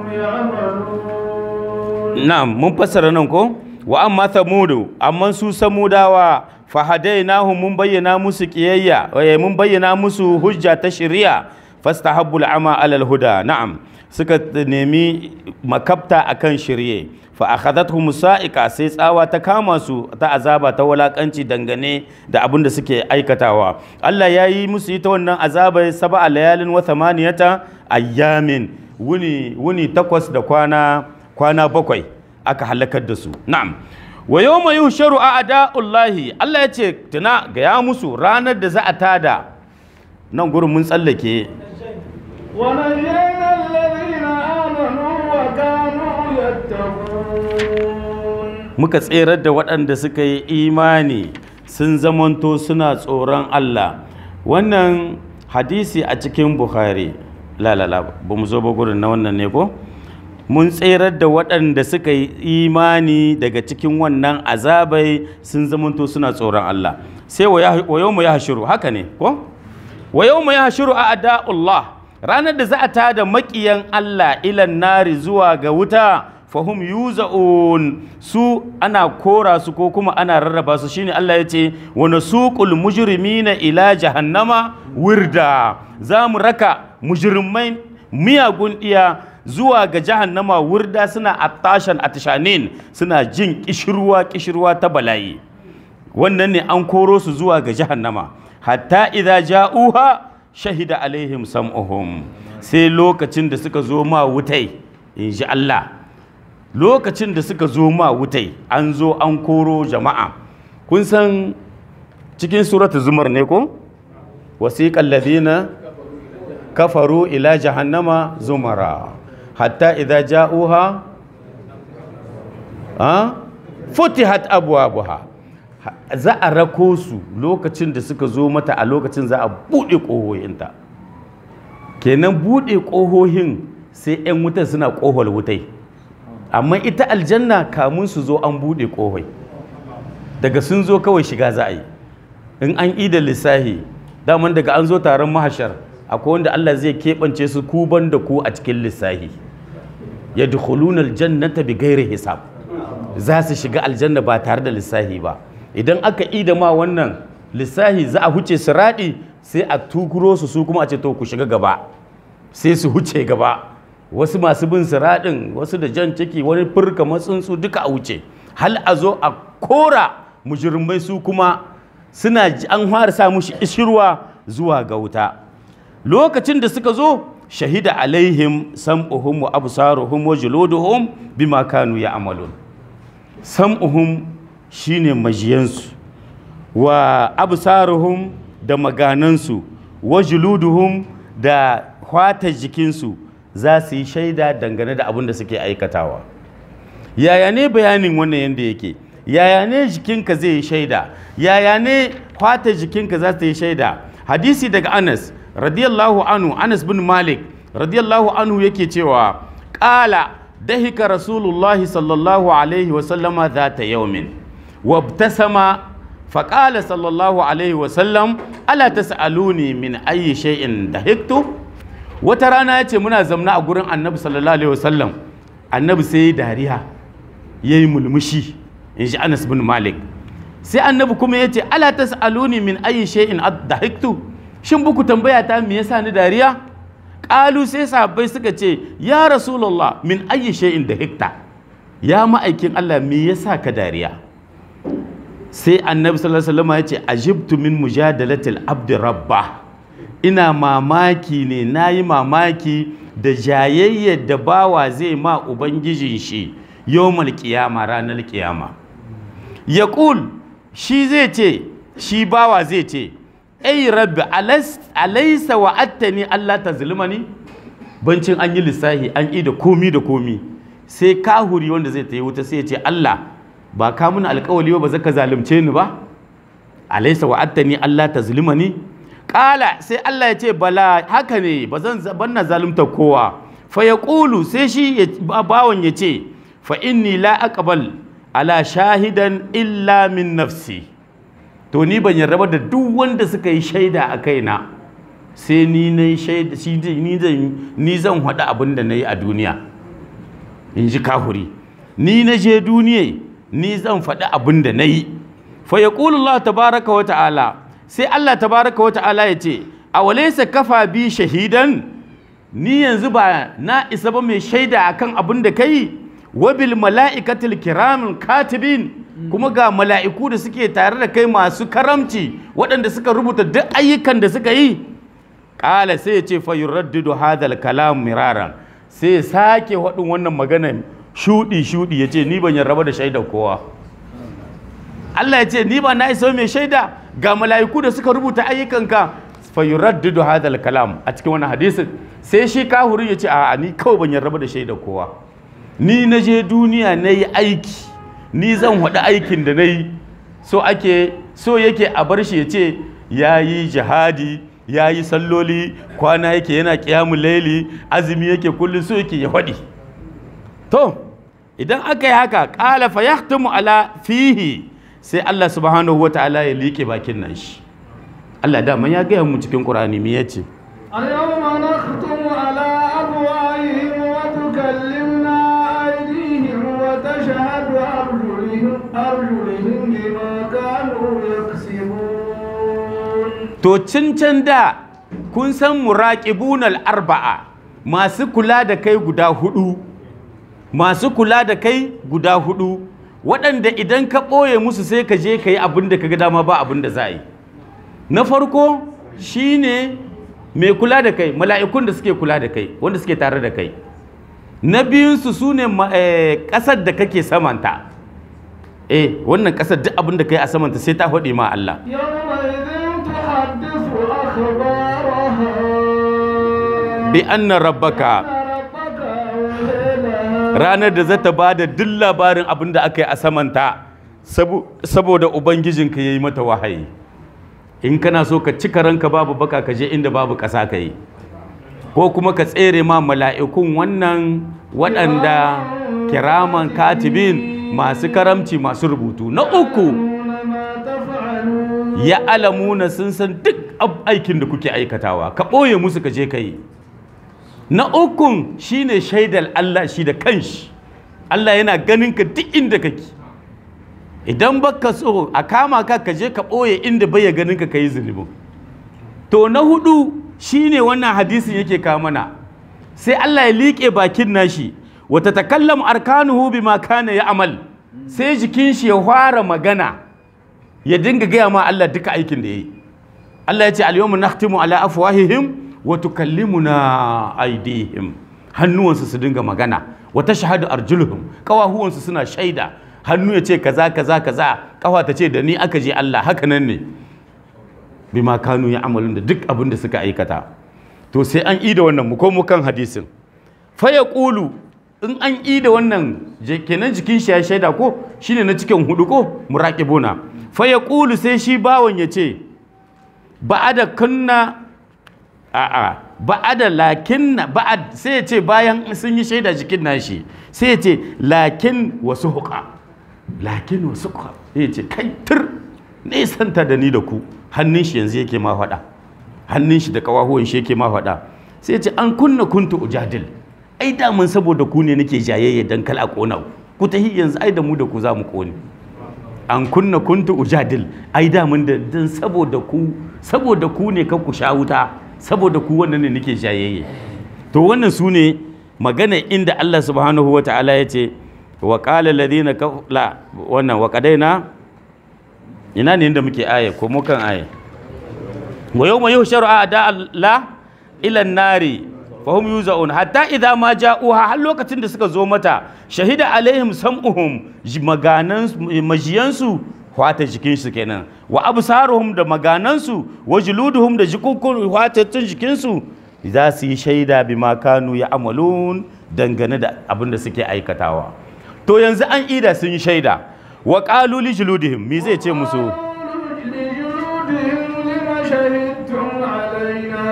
Speaker 2: يعملون
Speaker 1: na'am mun fassara nan ko wa amma samudu amma su samudawa fahadainahu mun bayyana musu kiyayya eh, mun bayyana musu hujja ta shari'a fastahabbu al'ama alal huda na'am suka nemi makabta akan shirye fa akhadathum sa'iqa sai tsawa ta kama su ta azaba ta walakanci dangane da abin da suke aikatawa Allah ya yi musu ita wannan azaba sab'a layalin wa thamaniyata ayyamin wuni wuni takwas da kwana kwana bakwai aka halakar da su na'am wa yawma yuhsharu a'da'ullahi Allah ya ce tuna ga ya musu ranar da za a tada nan gurin mun tsallake
Speaker 2: ونجينا الذين آمنوا وكانوا يتقون
Speaker 1: muka tserar da waɗanda suka yi imani sun zamanto suna tsoron Allah wannan hadisi a cikin Bukhari lalala ba mu zo ba gurin na wannan ne ko mun tserar da waɗanda suka yi imani daga cikin wannan azabai sun zamanto suna tsoron Allah sai wa yau mu ya hashiru haka ne ko wa yau mu ya hashiru a ada'ullah ranar da za a tada maƙiyan Allah ilan nari zuwa ga wuta fahum yuza'un su ana kora su ko kuma ana rarraba su shine Allah ya ce wa nasuqul mujrimina ila jahannama wirda za mu raka mujrimai miyagun iya zuwa ga jahannama wirda suna attashan atishanin suna jin kishirwa kishirwa ta bala'i wannan ne an koro su zuwa ga jahannama hatta idza ja'uha shahida alaihim sam'uhum sai lokacin da suka zo ma wutai in ji Allah lokacin da suka zo ma wutai an zo an koro jama'a kun san cikin suratu zumar ne ko wasiqal ladina kafaru ila jahannama zumara hatta idza ja'uha ha futihat abwabuha za a rako su lokacin da suka zo mata a lokacin za a buɗe ƙohohinta kenan buɗe ƙohohin sai 'yan wutan suna ƙohol wutai amma ita aljanna kamun su zo an buɗe ƙohoi daga sun zo kawai shiga za a yi in an ida lissahi daman daga an zo taron mahashar akwai wanda Allah zai keɓance su kuban da ku a cikin lissahi ya dukhulunal jannata bi gairi hisab za su shiga aljanna ba tare da lissahi ba idan aka ida ma wannan lissahi za a huce siraɗi sai a tukuro su su kuma a ce to ku shiga gaba sai su huce gaba wasu masu bin siraɗin wasu da jan ciki wani furka matsuntsu duka a wuce hal a zo a kora mujirmai su kuma suna an fara sa mushi ishirwa zuwa ga wuta lokacin da suka zo shahida alaihim sam'uhum wa absaruhum wa juluduhum bima kanu ya'malun sam'uhum shine majiyansu wa absaruhum da maganansu wa juluduhum da hwatar jikinsu za su yi shaida dangane da abin da suke aikatawa yaya ne bayanin wannan yadda yake yaya ne jikinka zai yi shaida yaya ne hwatar jikinka za ta yi shaida hadisi daga anas radiyallahu anhu anas bin malik radiyallahu anhu yake cewa ƙala dahika rasulullahi sallallahu alaihi wasallama za ta yaumin وابتسم فقال صلى الله عليه وسلم ألا تسألوني من أي شيء ضحكت وترانا yace muna zamna a gurin Annabi sallallahu alaihi wasallam Annabi sai dariya yayi mulmushi in ji Anas bin Malik sai Annabi kuma yace ala tasaluni min ayi shay'in adhaktu shin buku tambaya ta me yasa ni dariya qalu sai sahabbai suka ce ya rasulullah min ayi shay'in dahikta ya ma'aikin Allah me yasa ka dariya sai annabi sallallahu alaihi wasallam ya ce ajibtu min mujadalatil abdi rabba ina mamaki ne nayi mamaki da jayayyar da bawa zai ma ubangijin shi yawmal qiyama ranar qiyama yaqul shi zai ce shi bawa zai ce ai rabbi alaysa wa'attani Allah tazlimani bancin an yi lissahi an yi da komi da komi sai kahuri wanda zai ta yi wuta sai ya ce Allah ba ka mun alkawali ba zaka zalunce ni ba alaysa wa'attani Allah tazlimani qala sai Allah ya ce bala haka ne ba zan banna zalunta kowa fa yaqulu sai shi bawon ya ce fa inni la aqbal ala shahidan illa min nafsi to ni ban yarda da duk wanda suka yi shaida a kaina sai ni na shaida shi ni zan ni zan faɗi abin da na yi a duniya in ji kahuri ni na je duniya ni zan faɗi abin da na yi fa ya Allah tabaraka wa ta'ala sai Allah tabaraka wa ta'ala ya ce a walaisa kafa bi shahidan ni yanzu ba na isa ba mai shaida akan abin da ka yi wabil mala'ikatil kiramin katibin kuma ga mala'iku da suke tare da kai masu karamci waɗanda suka rubuta duk ayyukan da suka yi ƙala sai ya ce fa yuraddidu hadal kalam miraran sai ya sake waɗin wannan magana shuɗi shuɗi ya ce ni ban yarraba da shaidar kowa Allah ya ce ni ba na isa mai shaida ga mala'iku da suka rubuta ayyukanka fa yuraddidu hadal kalam a cikin wannan hadisin sai shi kahurin ya ce a ni kawai ban yarda da shaida kowa ni na je duniya na yi aiki ni zan haɗu aikin da na yi so ake so yake a bar shi ya ce ya yi jihadi ya yi salloli kwana yake yana kiyamun laili azumi yake kullum so yake ya faɗi to idan aka yi haka ƙala fa yahtumu ala fihi sai Allah subhanahu wa ta'ala ya liƙe bakin nan shi Allah dama ya gaya mu cikin Qur'ani me yace
Speaker 2: اليوم نختم على أفواههم وتكلمنا أيديهم وتشهد أرجلهم أرجلهم بما كانوا يكسبون
Speaker 1: to cancan da kun san muraqibunal arba'a masu kula da kai guda hudu masu kula da kai guda hudu waɗanda idan ka ɓoye musu sai ka je ka yi abin da ka ga dama ba abin da za a yi na farko shine mai kula da kai mala'ikun da suke kula da kai wanda suke tare da kai na biyunsu su ne ƙasar da kake samanta eh wannan ƙasar duk abin da kai a samanta sai ta faɗi ma Allah
Speaker 2: يومئذ تحدث أخبارها
Speaker 1: bi anna rabbaka
Speaker 2: أن ربك أوحي
Speaker 1: ranar da zata ba da duk labarin abin da aka yi a samanta sabo- saboda ubangijinka ya yi mata wahayi in kana so ka cika ranka babu baka ka je inda babu ƙasa ka yi ko kuma ka tsere ma mala'ikun wannan waɗanda kiraman katibin masu karamci masu rubutu na uku
Speaker 2: يعلمون ما تفعلون
Speaker 1: ya alamuna sun san duk ab- aikin da kuke aikatawa ka ɓoye musu ka je ka yi na ukun shine shaidar Allah shi da kanshi Allah yana ganin ka duk inda kake idan baka so a kama ka ka je ka ɓoye inda bai ganin ka yi zunubin to na hudu shine wannan hadisin yake kawo mana sai Allah ya liƙe bakin nashi wata takallam arkanuhu bima kana ya amal sai jikin shi ya fara magana ya dinga gaya ma Allah duka aikin da ya yi Allah ya ce al-yawma nakhtimu ala afwahihim wa tukallimuna aydihim hannuwansu su dinga magana wa tashhadu arjuluhum kawahuwansu suna shaida hannu ya ce kaza kaza kaza kawa ta ce da ni aka je Allah haka nan ne bima kanu ya amalun da duk abin da suka aikata to sai an ida wannan mu komo kan hadisin fa yaqulu in an ida wannan je- kenan jikin shi ya shaida ko shine na cikin hudu ko muraqibuna fa yaqulu sai shi bawon ya ce ba'ada kunna a'a ba'ada lakinna ba'ad sai ya ce bayan sun yi shaida jikin nashi sai ya ce lakin wasu huka lakin wasu huka sai ya ce kai tur nesanta da ni da ku hannun shi yanzu yake ma faɗa hannun shi da kawahuwan shi yake ma faɗa sai ya ce an kunna kuntu ujadil ai daman saboda ku ne nake jayayya dan kala kona ku ku tahi yanzu ai da mu da ku za mu kone an kunna kuntu ujadil ai daman da dan saboda ku saboda ku ne ka ku sha wuta saboda ku wannan ne nake jayayye to wannan su ne magana inda Allah subhanahu wa ta'ala ya ce wa qala alladhina kaf- la wannan wa qadaina ina ne inda muke aya ko mu kan aya wa yawma yuhsharu a'da Allah ila an-nari fahum yuzaun hatta idza ma ja'uha har lokacin da suka zo mata shahida alaihim sam'uhum ji- maganan majiyansu hwata jikin su kenan wa absaruhum da maganansu wa juluduhum da jikukun hwatattun jikin su za su yi shaida bima kanu ya amalun dangane da abin da suke aikatawa to yanzu an ida sun yi shaida wa qalu li juludihim me zai ce musu
Speaker 2: قالوا لجلودهم لم شهدتم علينا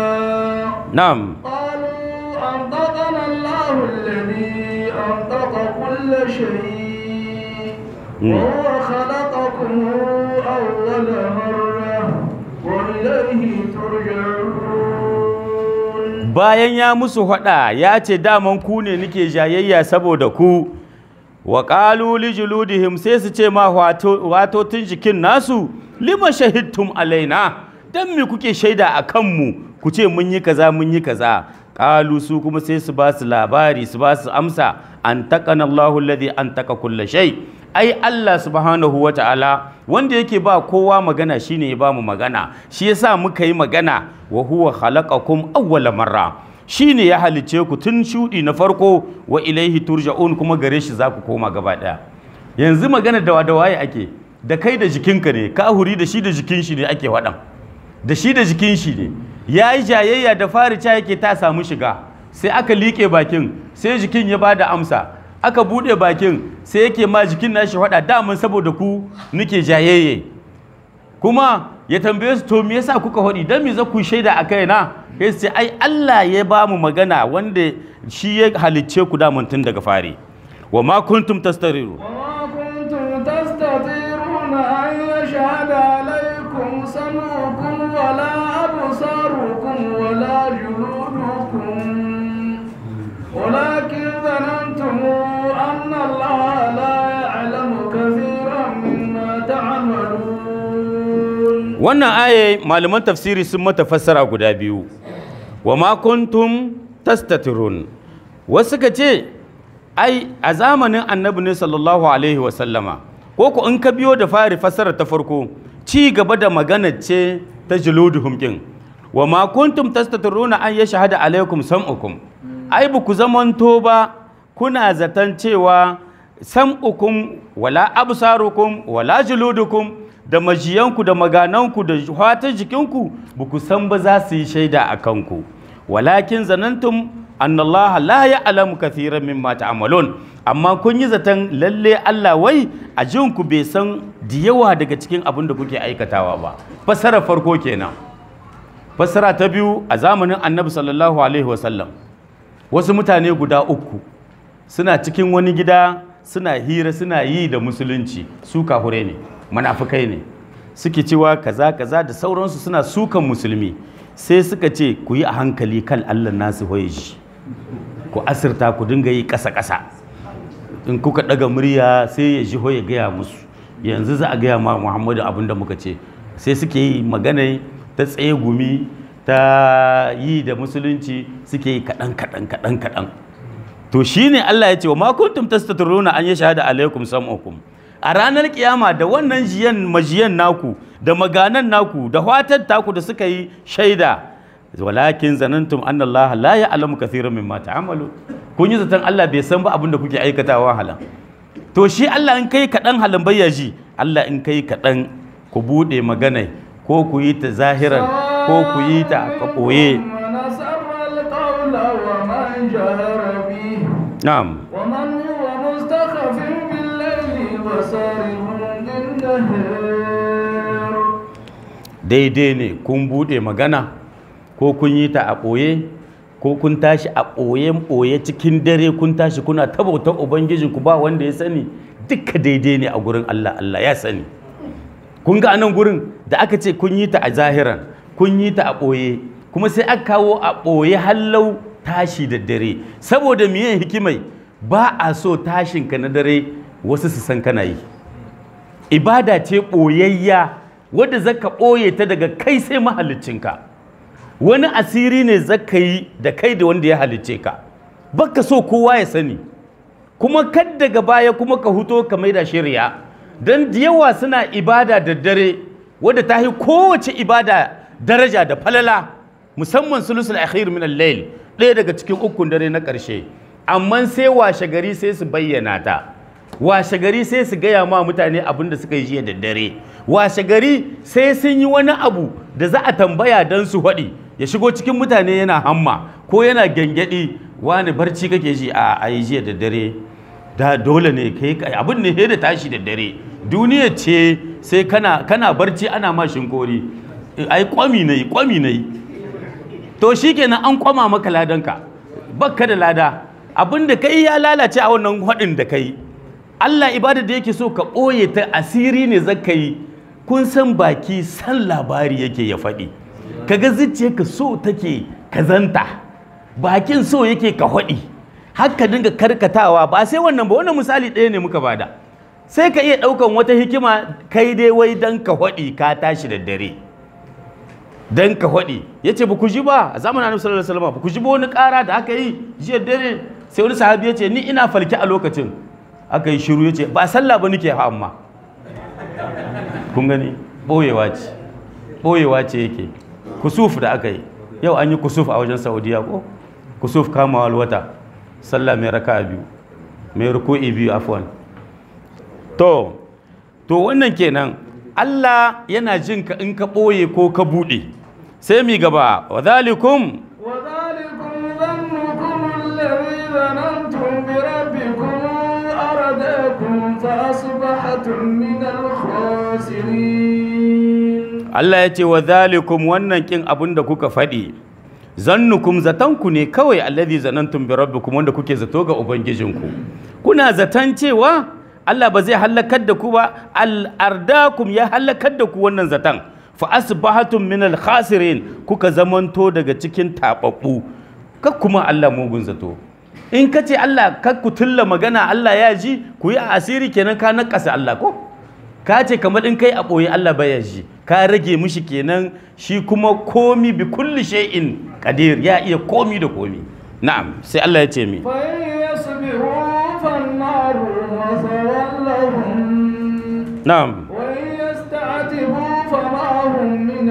Speaker 1: na'am
Speaker 2: قالوا أنطقنا الله الذي أنطق كل شيء
Speaker 1: مم.
Speaker 2: وهو خلقكم أول مرة وإليه ترجعون
Speaker 1: bayan ya musu faɗa ya ce daman ku ne nake jayayya saboda ku wa qalu li juludihim sai su ce ma wato watotun jikin nasu lima shahidtum alaina dan me kuke shaida a kanmu ku ce mun yi kaza mun yi kaza qalu su kuma sai su ba su labari su ba su amsa an taqana Allahu alladhi an taqa kulla shay ai Allah subhanahu wa ta'ala wanda yake ba kowa magana shine ya ba mu magana shi yasa muka yi magana wa huwa khalaqakum awwala marra shine ya halice ku tun shudi na farko wa ilaihi turja'un kuma gare shi za ku koma gaba daya yanzu magana da da waye ake da kai da jikinka ne kahuri da shi da jikin shi ne ake waɗan da shi da jikin shi ne ya yi jayayya da fari ca yake ta samu shiga sai aka liƙe bakin sai jikin ya ba da amsa aka buɗe bakin sai yake ma jikin nashi faɗa daman saboda ku nake jayayye kuma ya tambaye su to me yasa kuka faɗi dan me za ku shaida a kaina sai su ce ai Allah ya ba mu magana wanda shi ya halicce ku daman tun daga fari wa ma kuntum tastariru
Speaker 2: وما كنتم تستطيعون أن يشهد عليكم سمعكم ولا أبصاركم ولا جلودكم ولكن ظننتم أن الله لا يعلم كثيرا مما تعملون
Speaker 1: wannan aye malaman tafsiri sun mata fassara guda biyu wa ma kuntum tastatirun wasu ka ce ai a zamanin annabi ne sallallahu alaihi wasallama ko ku in ka biyo da fari fassara ta farko ci gaba da magana ce ta juluduhum din wa ma kuntum tastatiruna an ya shahada alaikum sam'ukum ai ba ku zamanto ba kuna zaton cewa sam'ukum wala absarukum wala juludukum da majiyanku da magananku da fatan jikinku ba ku san ba za su yi shaida a kanku walakin zanantum annallaha la ya'lamu kathiran mimma ta'malun amma kun yi zaton lalle Allah wai a jinku bai san da yawa daga cikin abin da kuke aikatawa ba fassara farko kenan fassara ta biyu a zamanin annabi sallallahu alaihi wasallam wasu mutane guda uku suna cikin wani gida suna hira suna yi da musulunci su kahure ne munafukai ne suke cewa kaza kaza da sauransu suna sukan musulmi sai suka ce ku yi a hankali kan allah nasu hoye shi ku asirta ku dinga yi ƙasa ƙasa in kuka ɗaga murya sai ya ji hoye gaya musu yanzu za a gaya ma muhammadu abin da muka ce sai suke yi magana ta tsaye gumi ta yi da musulunci suke yi kaɗan kaɗan kaɗan kaɗan to shine Allah ya ce wa ma kuntum tastatiruna an yashhadu alaikum sam'ukum a ranar kiyama da wannan jiyan majiyan naku da maganan naku da fatar taku da suka yi shaida walakin zanantum anna Allah la ya'lamu kathiran mimma ta'malu kun yi zaton Allah bai san ba abin da kuke aikatawa halan to shi Allah in kai kaɗan halan bayyaji Allah in kai kaɗan ku buɗe magana ko ku yi ta zahiran ko ku yi ta a ɓoye
Speaker 2: من أسر القول ومن جهر به
Speaker 1: na'am
Speaker 2: ومن هو مستخف بالليل وسارب بالنهار
Speaker 1: daidai ne kun buɗe magana ko kun yi ta a ɓoye ko kun tashi a ɓoyen ɓoye cikin dare kun tashi kuna tabautar ubangijinku ba wanda ya sani duka daidai ne a gurin Allah Allah ya sani kun ga anan gurin da aka ce kun yi ta a zahiran kun yi ta a ɓoye kuma sai aka kawo a ɓoye hallau tashi da dare saboda miye hikimai ba a so tashinka na dare wasu su san kana yi ibada ce ɓoyayya wadda zaka ɓoye ta daga kai sai mahaliccinka wani asiri ne zaka yi da kai da wanda ya halicce ka baka so kowa ya sani kuma kad daga baya kuma ka huto ka maida shirya don da yawa suna ibada da dare wadda ta yi kowace ibada daraja da falala musamman sulusul akhir min al-layl ɗaya daga cikin ukun dare na ƙarshe amma sai washe gari sai su bayyana ta washe gari sai su gaya ma mutane abin da suka yi jiya da dare washe gari sai sun yi wani abu da za a tambaya don su haɗi ya shigo cikin mutane yana hamma ko yana gyangyaɗi wani barci kake ji a ayi jiya da dare da dole ne kai kai abin ne da tashi da dare duniya ce sai kana kana barci ana ma shinkori ai kwami nayi kwami nayi to shikenan an kwama maka ladanka bakka da lada abin da kai ya lalace a wannan haɗin da kai Allah ibada da yake so ka ɓoye ta asiri ne zaka yi kun san baki san labari yake ya faɗi kaga zuciyarka so take kazanta bakin so yake ka haɗi haka dinga karkatawa ba sai wannan ba wannan misali ɗaya ne muka bada sai ka iya ɗaukan wata hikima kai dai wai dan ka haɗi ka tashi da dare dan ka haɗi ya ce ba ku ji ba a zamanin annabi sallallahu alaihi wasallam ba ku ji ba wani ƙara da aka yi jiya dare sai wani sahabi ya ce ni ina falke a lokacin aka yi shiru ya ce ba sallah ba nake ha amma kun gani ɓoyewa ce ɓoyewa ce yake kusuf da aka yi yau an yi kusuf a wajen saudiya ko kusuf kamawa wata sallah mai raka biyu mai ruku'i biyu afwan to to wannan kenan Allah yana jin ka in ka ɓoye ko ka buɗe sai mi gaba wa zalikum
Speaker 2: وذلكم ظنكم الذي ظننتم بربكم أرداكم فأصبحتم من الخاسرين
Speaker 1: Allah ya ce wa zalikum wannan kin abin da kuka faɗi zannukum zatanku ne kawai allazi zanantum bi rabbikum wanda kuke zato ga ubangijinku kuna zaton cewa Allah ba zai halakar da ku ba al ardakum ya halakar da ku wannan zatan fa asbahatum min al khasirin kuka zamanto daga cikin tababbu kak kuma Allah mugun zato in ka ce Allah kak ku tulla magana Allah ya ji ku yi a asiri kenan ka nakasa Allah ko ka ce kamar in kai a ɓoye Allah baya ji ka rage mishi kenan shi kuma komi bi kulli shay'in qadir ya iya komi da komi na'am sai Allah ya ce mi
Speaker 2: فإن يصبروا فالنار مثوى لهم
Speaker 1: na'am
Speaker 2: وإن يستعتبوا فما هم من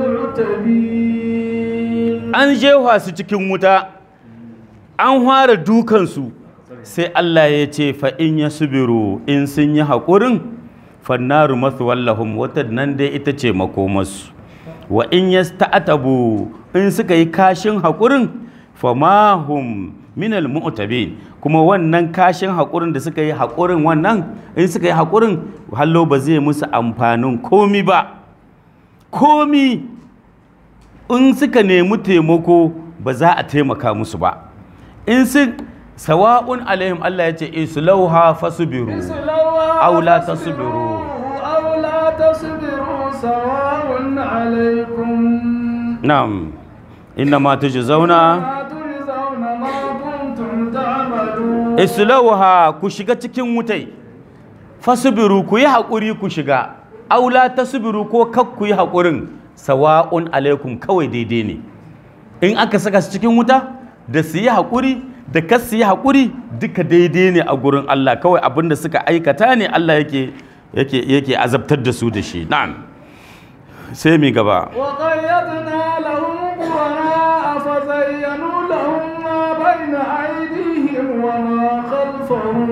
Speaker 2: المعتبين
Speaker 1: an jefa su cikin wuta an fara dukansu sai Allah ya ce fa in yasbiru in sun yi haƙurin fannaru mathwallahum wata nan dai ita ce makomarsu wa in yasta'tabu in suka yi kashin haƙurin famahum minal mu'tabin kuma wannan kashin haƙurin da suka yi haƙurin wannan in suka yi haƙurin hallo ba zai musu amfanin komi ba komi in suka nemi taimako ba za a taimaka musu ba in sun sawa'un alaihim Allah ya ce islauha fasbiru
Speaker 2: اصلوها
Speaker 1: أو لا
Speaker 2: فاصبروا
Speaker 1: تصبروا.
Speaker 2: أو لا تصبروا سواء عليكم
Speaker 1: na'am innama tujzauna
Speaker 2: ما تجزون ما كنتم تعملون
Speaker 1: islauha ku shiga cikin wutai fasbiru ku yi haƙuri ku shiga aula tasbiru ko kak ku yi haƙurin sawa'un alaikum kawai daidai ne in aka saka su cikin wuta da su yi haƙuri da kas su yi haƙuri duka daidai ne a gurin Allah kawai abin da suka aikata ne Allah yake yake yake azabtar da su da shi na'am sai mi gaba
Speaker 2: وقيضنا لهم قرناء فزينوا لهم ما بين أيديهم وما خلفهم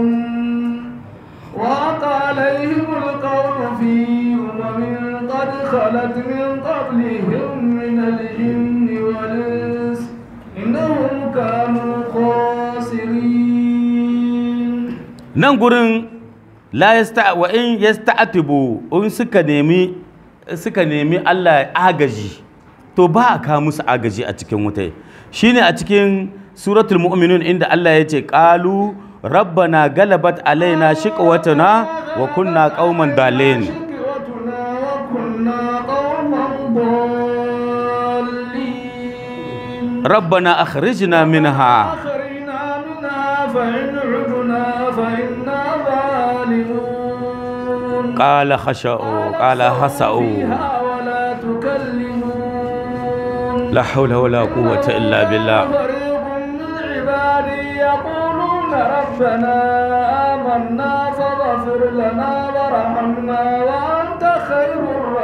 Speaker 2: وأتى عليهم القول في أمم قد خلت من قبلهم من الجن والإنس إنهم كانوا خاسرين
Speaker 1: nan gurin la yasta wa in yasta'tibu in suka nemi suka nemi Allah agaji to ba a kawo musu agaji a cikin wutai shine a cikin suratul mu'minun inda Allah ya ce qalu rabbana galabat alaina shiqwatuna wa kunna qauman dalin
Speaker 2: شكوتنا وكنا قوما ضالين
Speaker 1: rabbana akhrijna minha
Speaker 2: أخرجنا منها فإن عدنا فإنا ظالمون
Speaker 1: qala khasha'u qala hasa'u
Speaker 2: فيها ولا تكلمون
Speaker 1: la hawla wala quwwata illa billah
Speaker 2: فريق من عبادي يقولون ربنا آمنا فاغفر لنا وارحمنا وأنت خير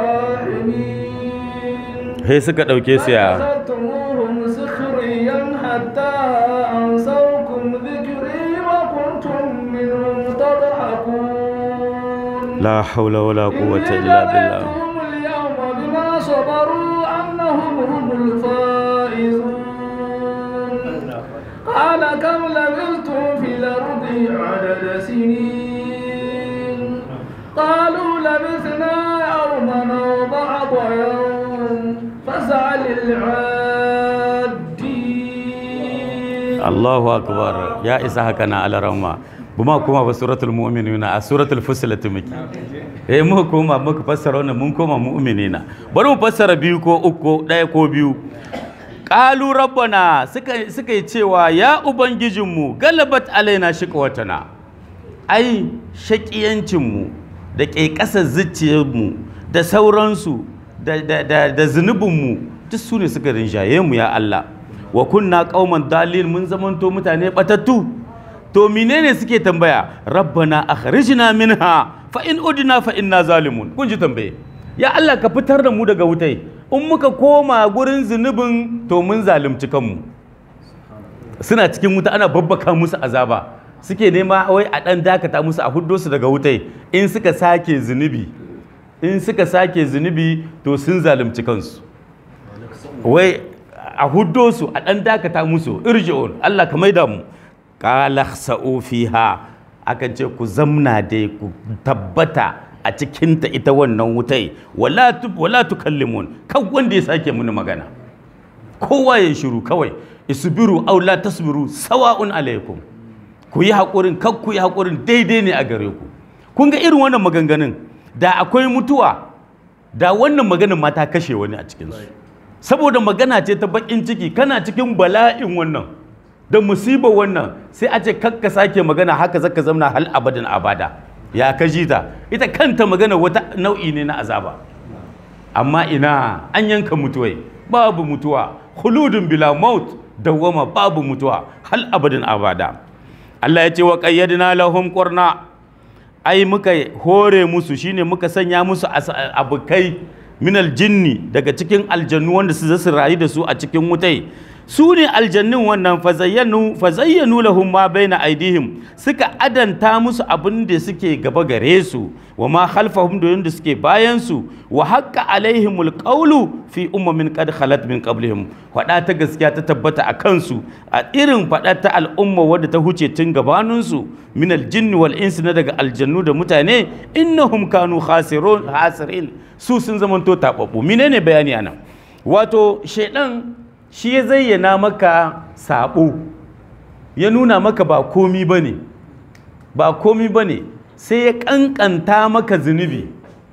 Speaker 2: الراحمين
Speaker 1: sai suka dauke su ya
Speaker 2: فأخذتموهم سخريا حتى أنسوكم ذكري وكنتم منهم تضحكون
Speaker 1: la hawla wala quwwata illa billah
Speaker 2: جزيتهم اليوم بما صبروا أنهم هم الفائزون قال كم لبثتم في الأرض عدد سنين قالوا لبثنا يوما أو بعض يوم فاسأل العادين
Speaker 1: Allahu akbar ya isa haka na alarama buma kuma ba suratul mu'minuna a suratul fusilat muke eh mu koma muka fassara wannan mun koma mu'minina bari mu fassara biyu ko uku ɗaya ko biyu qalu rabbana suka suka yi cewa ya ubangijinmu galabat alaina shiqwatana ai shaƙiyancinmu da ƙeƙasar zuciyarmu da sauransu da, da, da, da zunubinmu duk su ne suka rinjaye mu ya Allah wa kunna qauman dalil mun zamanto mutane batattu to menene suke tambaya rabbana akhrijna minha fa in udna fa inna zalimun kun ji tambaye ya Allah ka fitar da mu daga wutai in muka koma gurin zunubin to mun zalunci kanmu suna cikin wuta ana babbaka musu azaba suke nema wai a ɗan dakata musu a huddo su daga wutai in suka sake zunubi in suka sake zunubi to sun zalunci kansu wai a huddo su a ɗan dakata musu irji'un Allah ka maida mu qala khsa'u fiha akan ce ku zamna dai ku tabbata a cikinta ita wannan wutai wala tu wala tukallimun kan wanda ya sake muni magana kowa ya shiru kawai isbiru aw la tasbiru sawa'un alaikum ku yi haƙurin kan ku yi haƙurin daidai ne a gare ku kun ga irin wannan maganganun da akwai mutuwa da wannan maganin ma ta kashe wani a cikinsu saboda magana ce ta bakin ciki kana cikin bala'in wannan da musibar wannan sai a ce kakka sake magana haka zaka zamna hal abadin abada ya ka ji ta ita kanta magana wata nau'i ne na azaba amma ina an yanka mutuwai babu mutuwa khuludun bila maut dawwama babu mutuwa hal abadin abada Allah ya ce wa qayyadna lahum qurna ai muka hore musu shine muka sanya musu abukai minal jinni daga cikin aljannu wanda su zasu rayu da su a cikin wutai su ne aljannin wannan fazayyanu fazayyanu lahum ma baina aidihim suka adanta musu abin da suke gaba gare su wa ma khalfahum da yanda suke bayan su wa haqqa alaihimul qawlu fi ummin qad khalat min qablihim fada ta gaskiya ta tabbata a kansu a irin fada ta al'umma wadda ta huce tun gabanin su min aljinni wal insi na daga aljannu da mutane innahum kanu khasirun hasirin su sun zamanto tababbu menene bayani anan wato shedan shi ya zayyana maka sabo ya nuna maka ba komi ba ne ba komi ba ne sai ya kankanta maka zunubi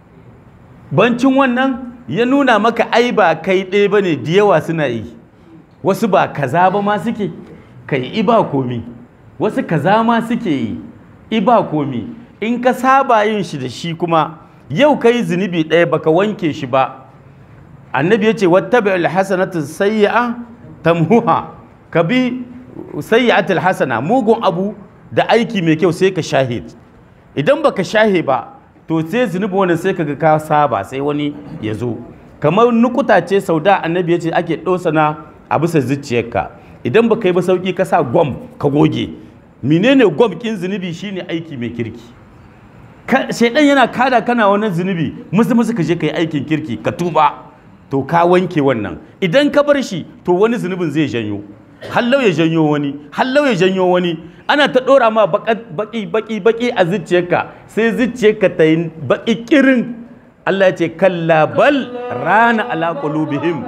Speaker 1: bancin wannan ya nuna maka ai ba kai ɗaya ba ne da yawa suna yi wasu ba kaza ba ma suke kai i ba komi wasu kaza ma suke yi i ba komi in ka saba yin shi da shi kuma yau ka yi zunubi ɗaya baka wanke shi ba annabi ya ce wattabi alhasanatu sayyi'a tamhuha ka bi sayyi'atul hasana mugun abu da aiki mai kyau sai ka shahid idan baka shahe ba to sai zunubi wani sai kaga ka saba sai wani ya zo kamar nukuta ce sau da annabi ya ce ake ɗosana a bisa zuciyarka idan baka yi ba sauki ka sa gwam ka goge menene gwam kin zunubi shine aiki mai kirki shaidan yana kada kana wannan zunubi musu musu ka je ka yi aikin kirki ka tuba to ka wanke wannan idan ka bar shi to wani zunubin zai janyo hallau ya janyo wani hallau ya janyo wani ana ta dora ma baki baki baki a zuciyarka sai zuciyarka ta yi baki kirin Allah ya ce kalla bal rana ala qulubihim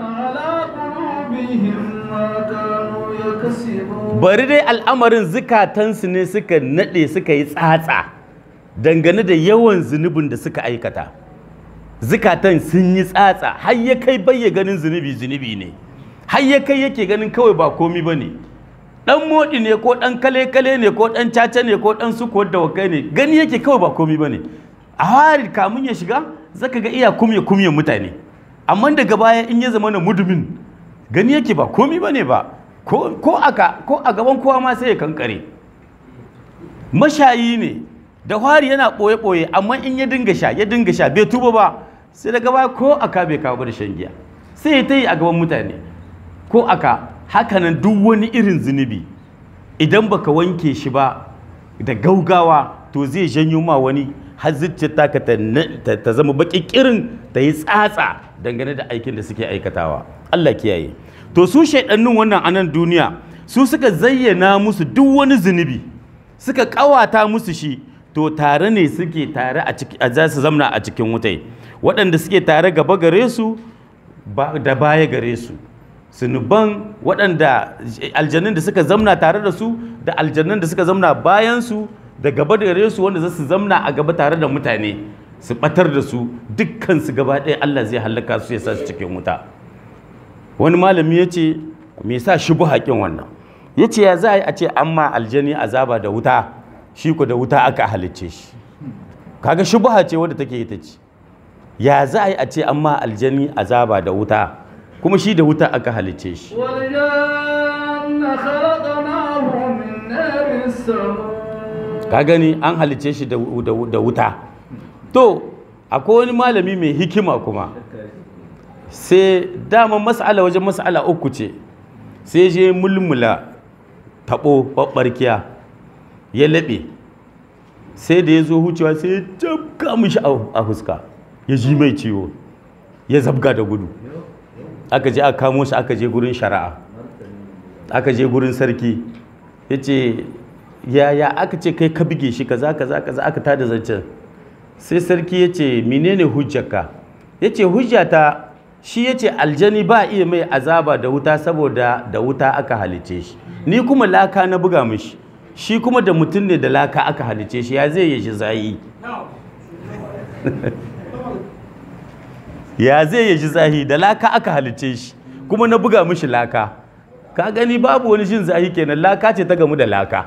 Speaker 1: bari dai al'amarin zukatansu ne suka nade suka yi tsatsa dangane da yawan zunubin da suka aikata zukatan sun yi tsatsa har ya kai bayya ganin zunubi zunubi ne har ya kai yake ganin kawai ba komi ba ne ɗan moɗi ne ko ɗan kale-kale ne ko ɗan caca ne ko ɗan sukuwar da wakai ne gani yake kawai ba komi ba ne a hari kamun ya shiga zaka ga iya kumye kumye mutane amma daga baya in ya zama na mudumin gani yake ba komi ba ne ba ko aka ko a gaban kowa ma sai ya kankare mashayi ne da hari yana ɓoye-ɓoye amma in ya dinga sha ya dinga sha bai tuba ba sai daga baya ko aka bai kawo da shan giya sai ya ta yi a gaban mutane ko aka hakanan duk wani irin zunubi idan baka wanke shi ba da gaugawa to zai janyo ma wani har zuciyar taka ta zama baki kirin ta yi tsatsa dangane da aikin da suke aikatawa Allah kiyaye to su shaidannin wannan anan duniya su suka zayyana musu duk wani zunubi suka kawata musu shi to tare ne suke tare a za su zamna a cikin wutai waɗanda suke tare gaba gare su da baya gare su sunuban waɗanda aljannin da suka zamna tare da su da aljannin da suka zamna bayan su da gaba gare su wanda za su zamna a gaba tare da mutane su batar da su dukkan su gaba ɗaya Allah zai hallaka su ya sa su cikin wuta wani malami ya ce me sa shi bu haƙin wannan ya ce ya za a ce amma aljani azaba da wuta shi ku da wuta aka halicce shi kaga shubha ce wadda take ita ce ya za a yi a ce amma aljani azaba da wuta kuma shi da wuta aka halicce shi ka gani an halicce shi da wuta to akwai wani malami mai hikima kuma sai dama mas'ala wajen mas'ala uku ce sai je mulmula taɓo ɓaɓɓarkiya ya laɓe sai da ya zo hucewa sai ya jabga mishi a fuska ya ji mai ciwo ya zabga da gudu aka je aka kamo shi aka je gurin shari'a aka je gurin sarki ya ce yaya aka ce kai ka bige shi kaza kaza kaza aka tada zancen sai sarki ya ce menene hujjarka ya ce hujjata shi ya ce aljani ba iya mai azaba da wuta saboda da wuta aka halice shi ni kuma laka na buga mishi shi kuma da mutum ne da laka aka halice shi ya zai yi shi zahi ya zai yi shi zahi da laka aka halice shi kuma na buga mishi laka ka gani babu wani jin zahi kenan laka ce ta gamu da laka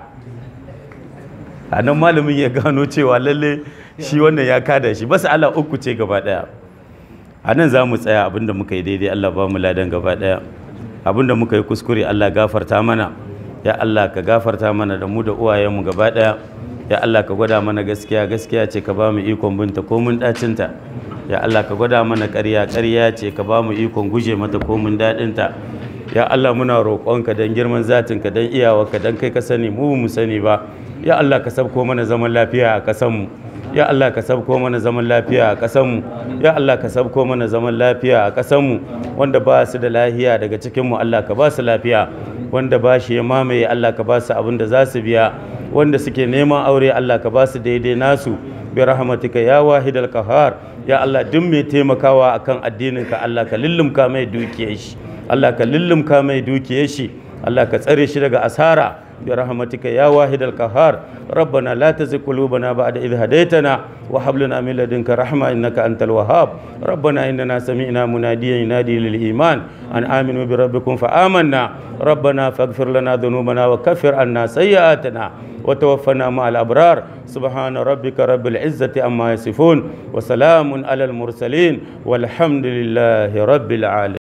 Speaker 1: a nan malamin ya gano cewa lalle shi wannan ya kada shi basu ala uku ce gaba daya a nan za mu tsaya abinda muka yi daidai Allah ba mu ladan gaba daya abinda muka yi kuskure Allah gafarta mana ya Allah ka gafarta mana da mu da uwayenmu gaba daya ya Allah ka gwada mana gaskiya gaskiya ce ka ba mu ikon binta ko mun dacinta ya Allah ka gwada mana ƙarya ƙarya ce ka ba mu ikon guje mata ko mun daɗinta ya Allah muna roƙonka don girman zatinka don iyawarka don kai ka sani mu mu sani ba ya Allah ka sabko mana zaman lafiya a ƙasanmu ya Allah ka sabko mana zaman lafiya a ƙasanmu ya Allah ka sabko mana zaman lafiya a ƙasanmu wanda ba su da lafiya daga cikinmu Allah ka ba su lafiya wanda ba shi ya mamaye Allah ka ba su abin da za su biya wanda suke neman aure Allah ka ba su daidai nasu bi rahmatika ya wahidal qahar ya Allah duk mai taimakawa akan addininka Allah ka lullumka mai dukiyar shi Allah ka lullumka mai dukiyar shi Allah ka tsare shi daga asara برحمتك يا واحد القهار ربنا لا تزغ قلوبنا بعد إذ هديتنا وهب لنا من لدنك رحمة إنك أنت الوهاب ربنا إننا سمعنا مناديا ينادي للإيمان أن آمنوا بربكم فآمنا ربنا فاغفر لنا ذنوبنا وكفر عنا سيئاتنا وتوفنا مع الأبرار سبحان ربك رب العزة عما يصفون وسلام على المرسلين والحمد لله رب العالمين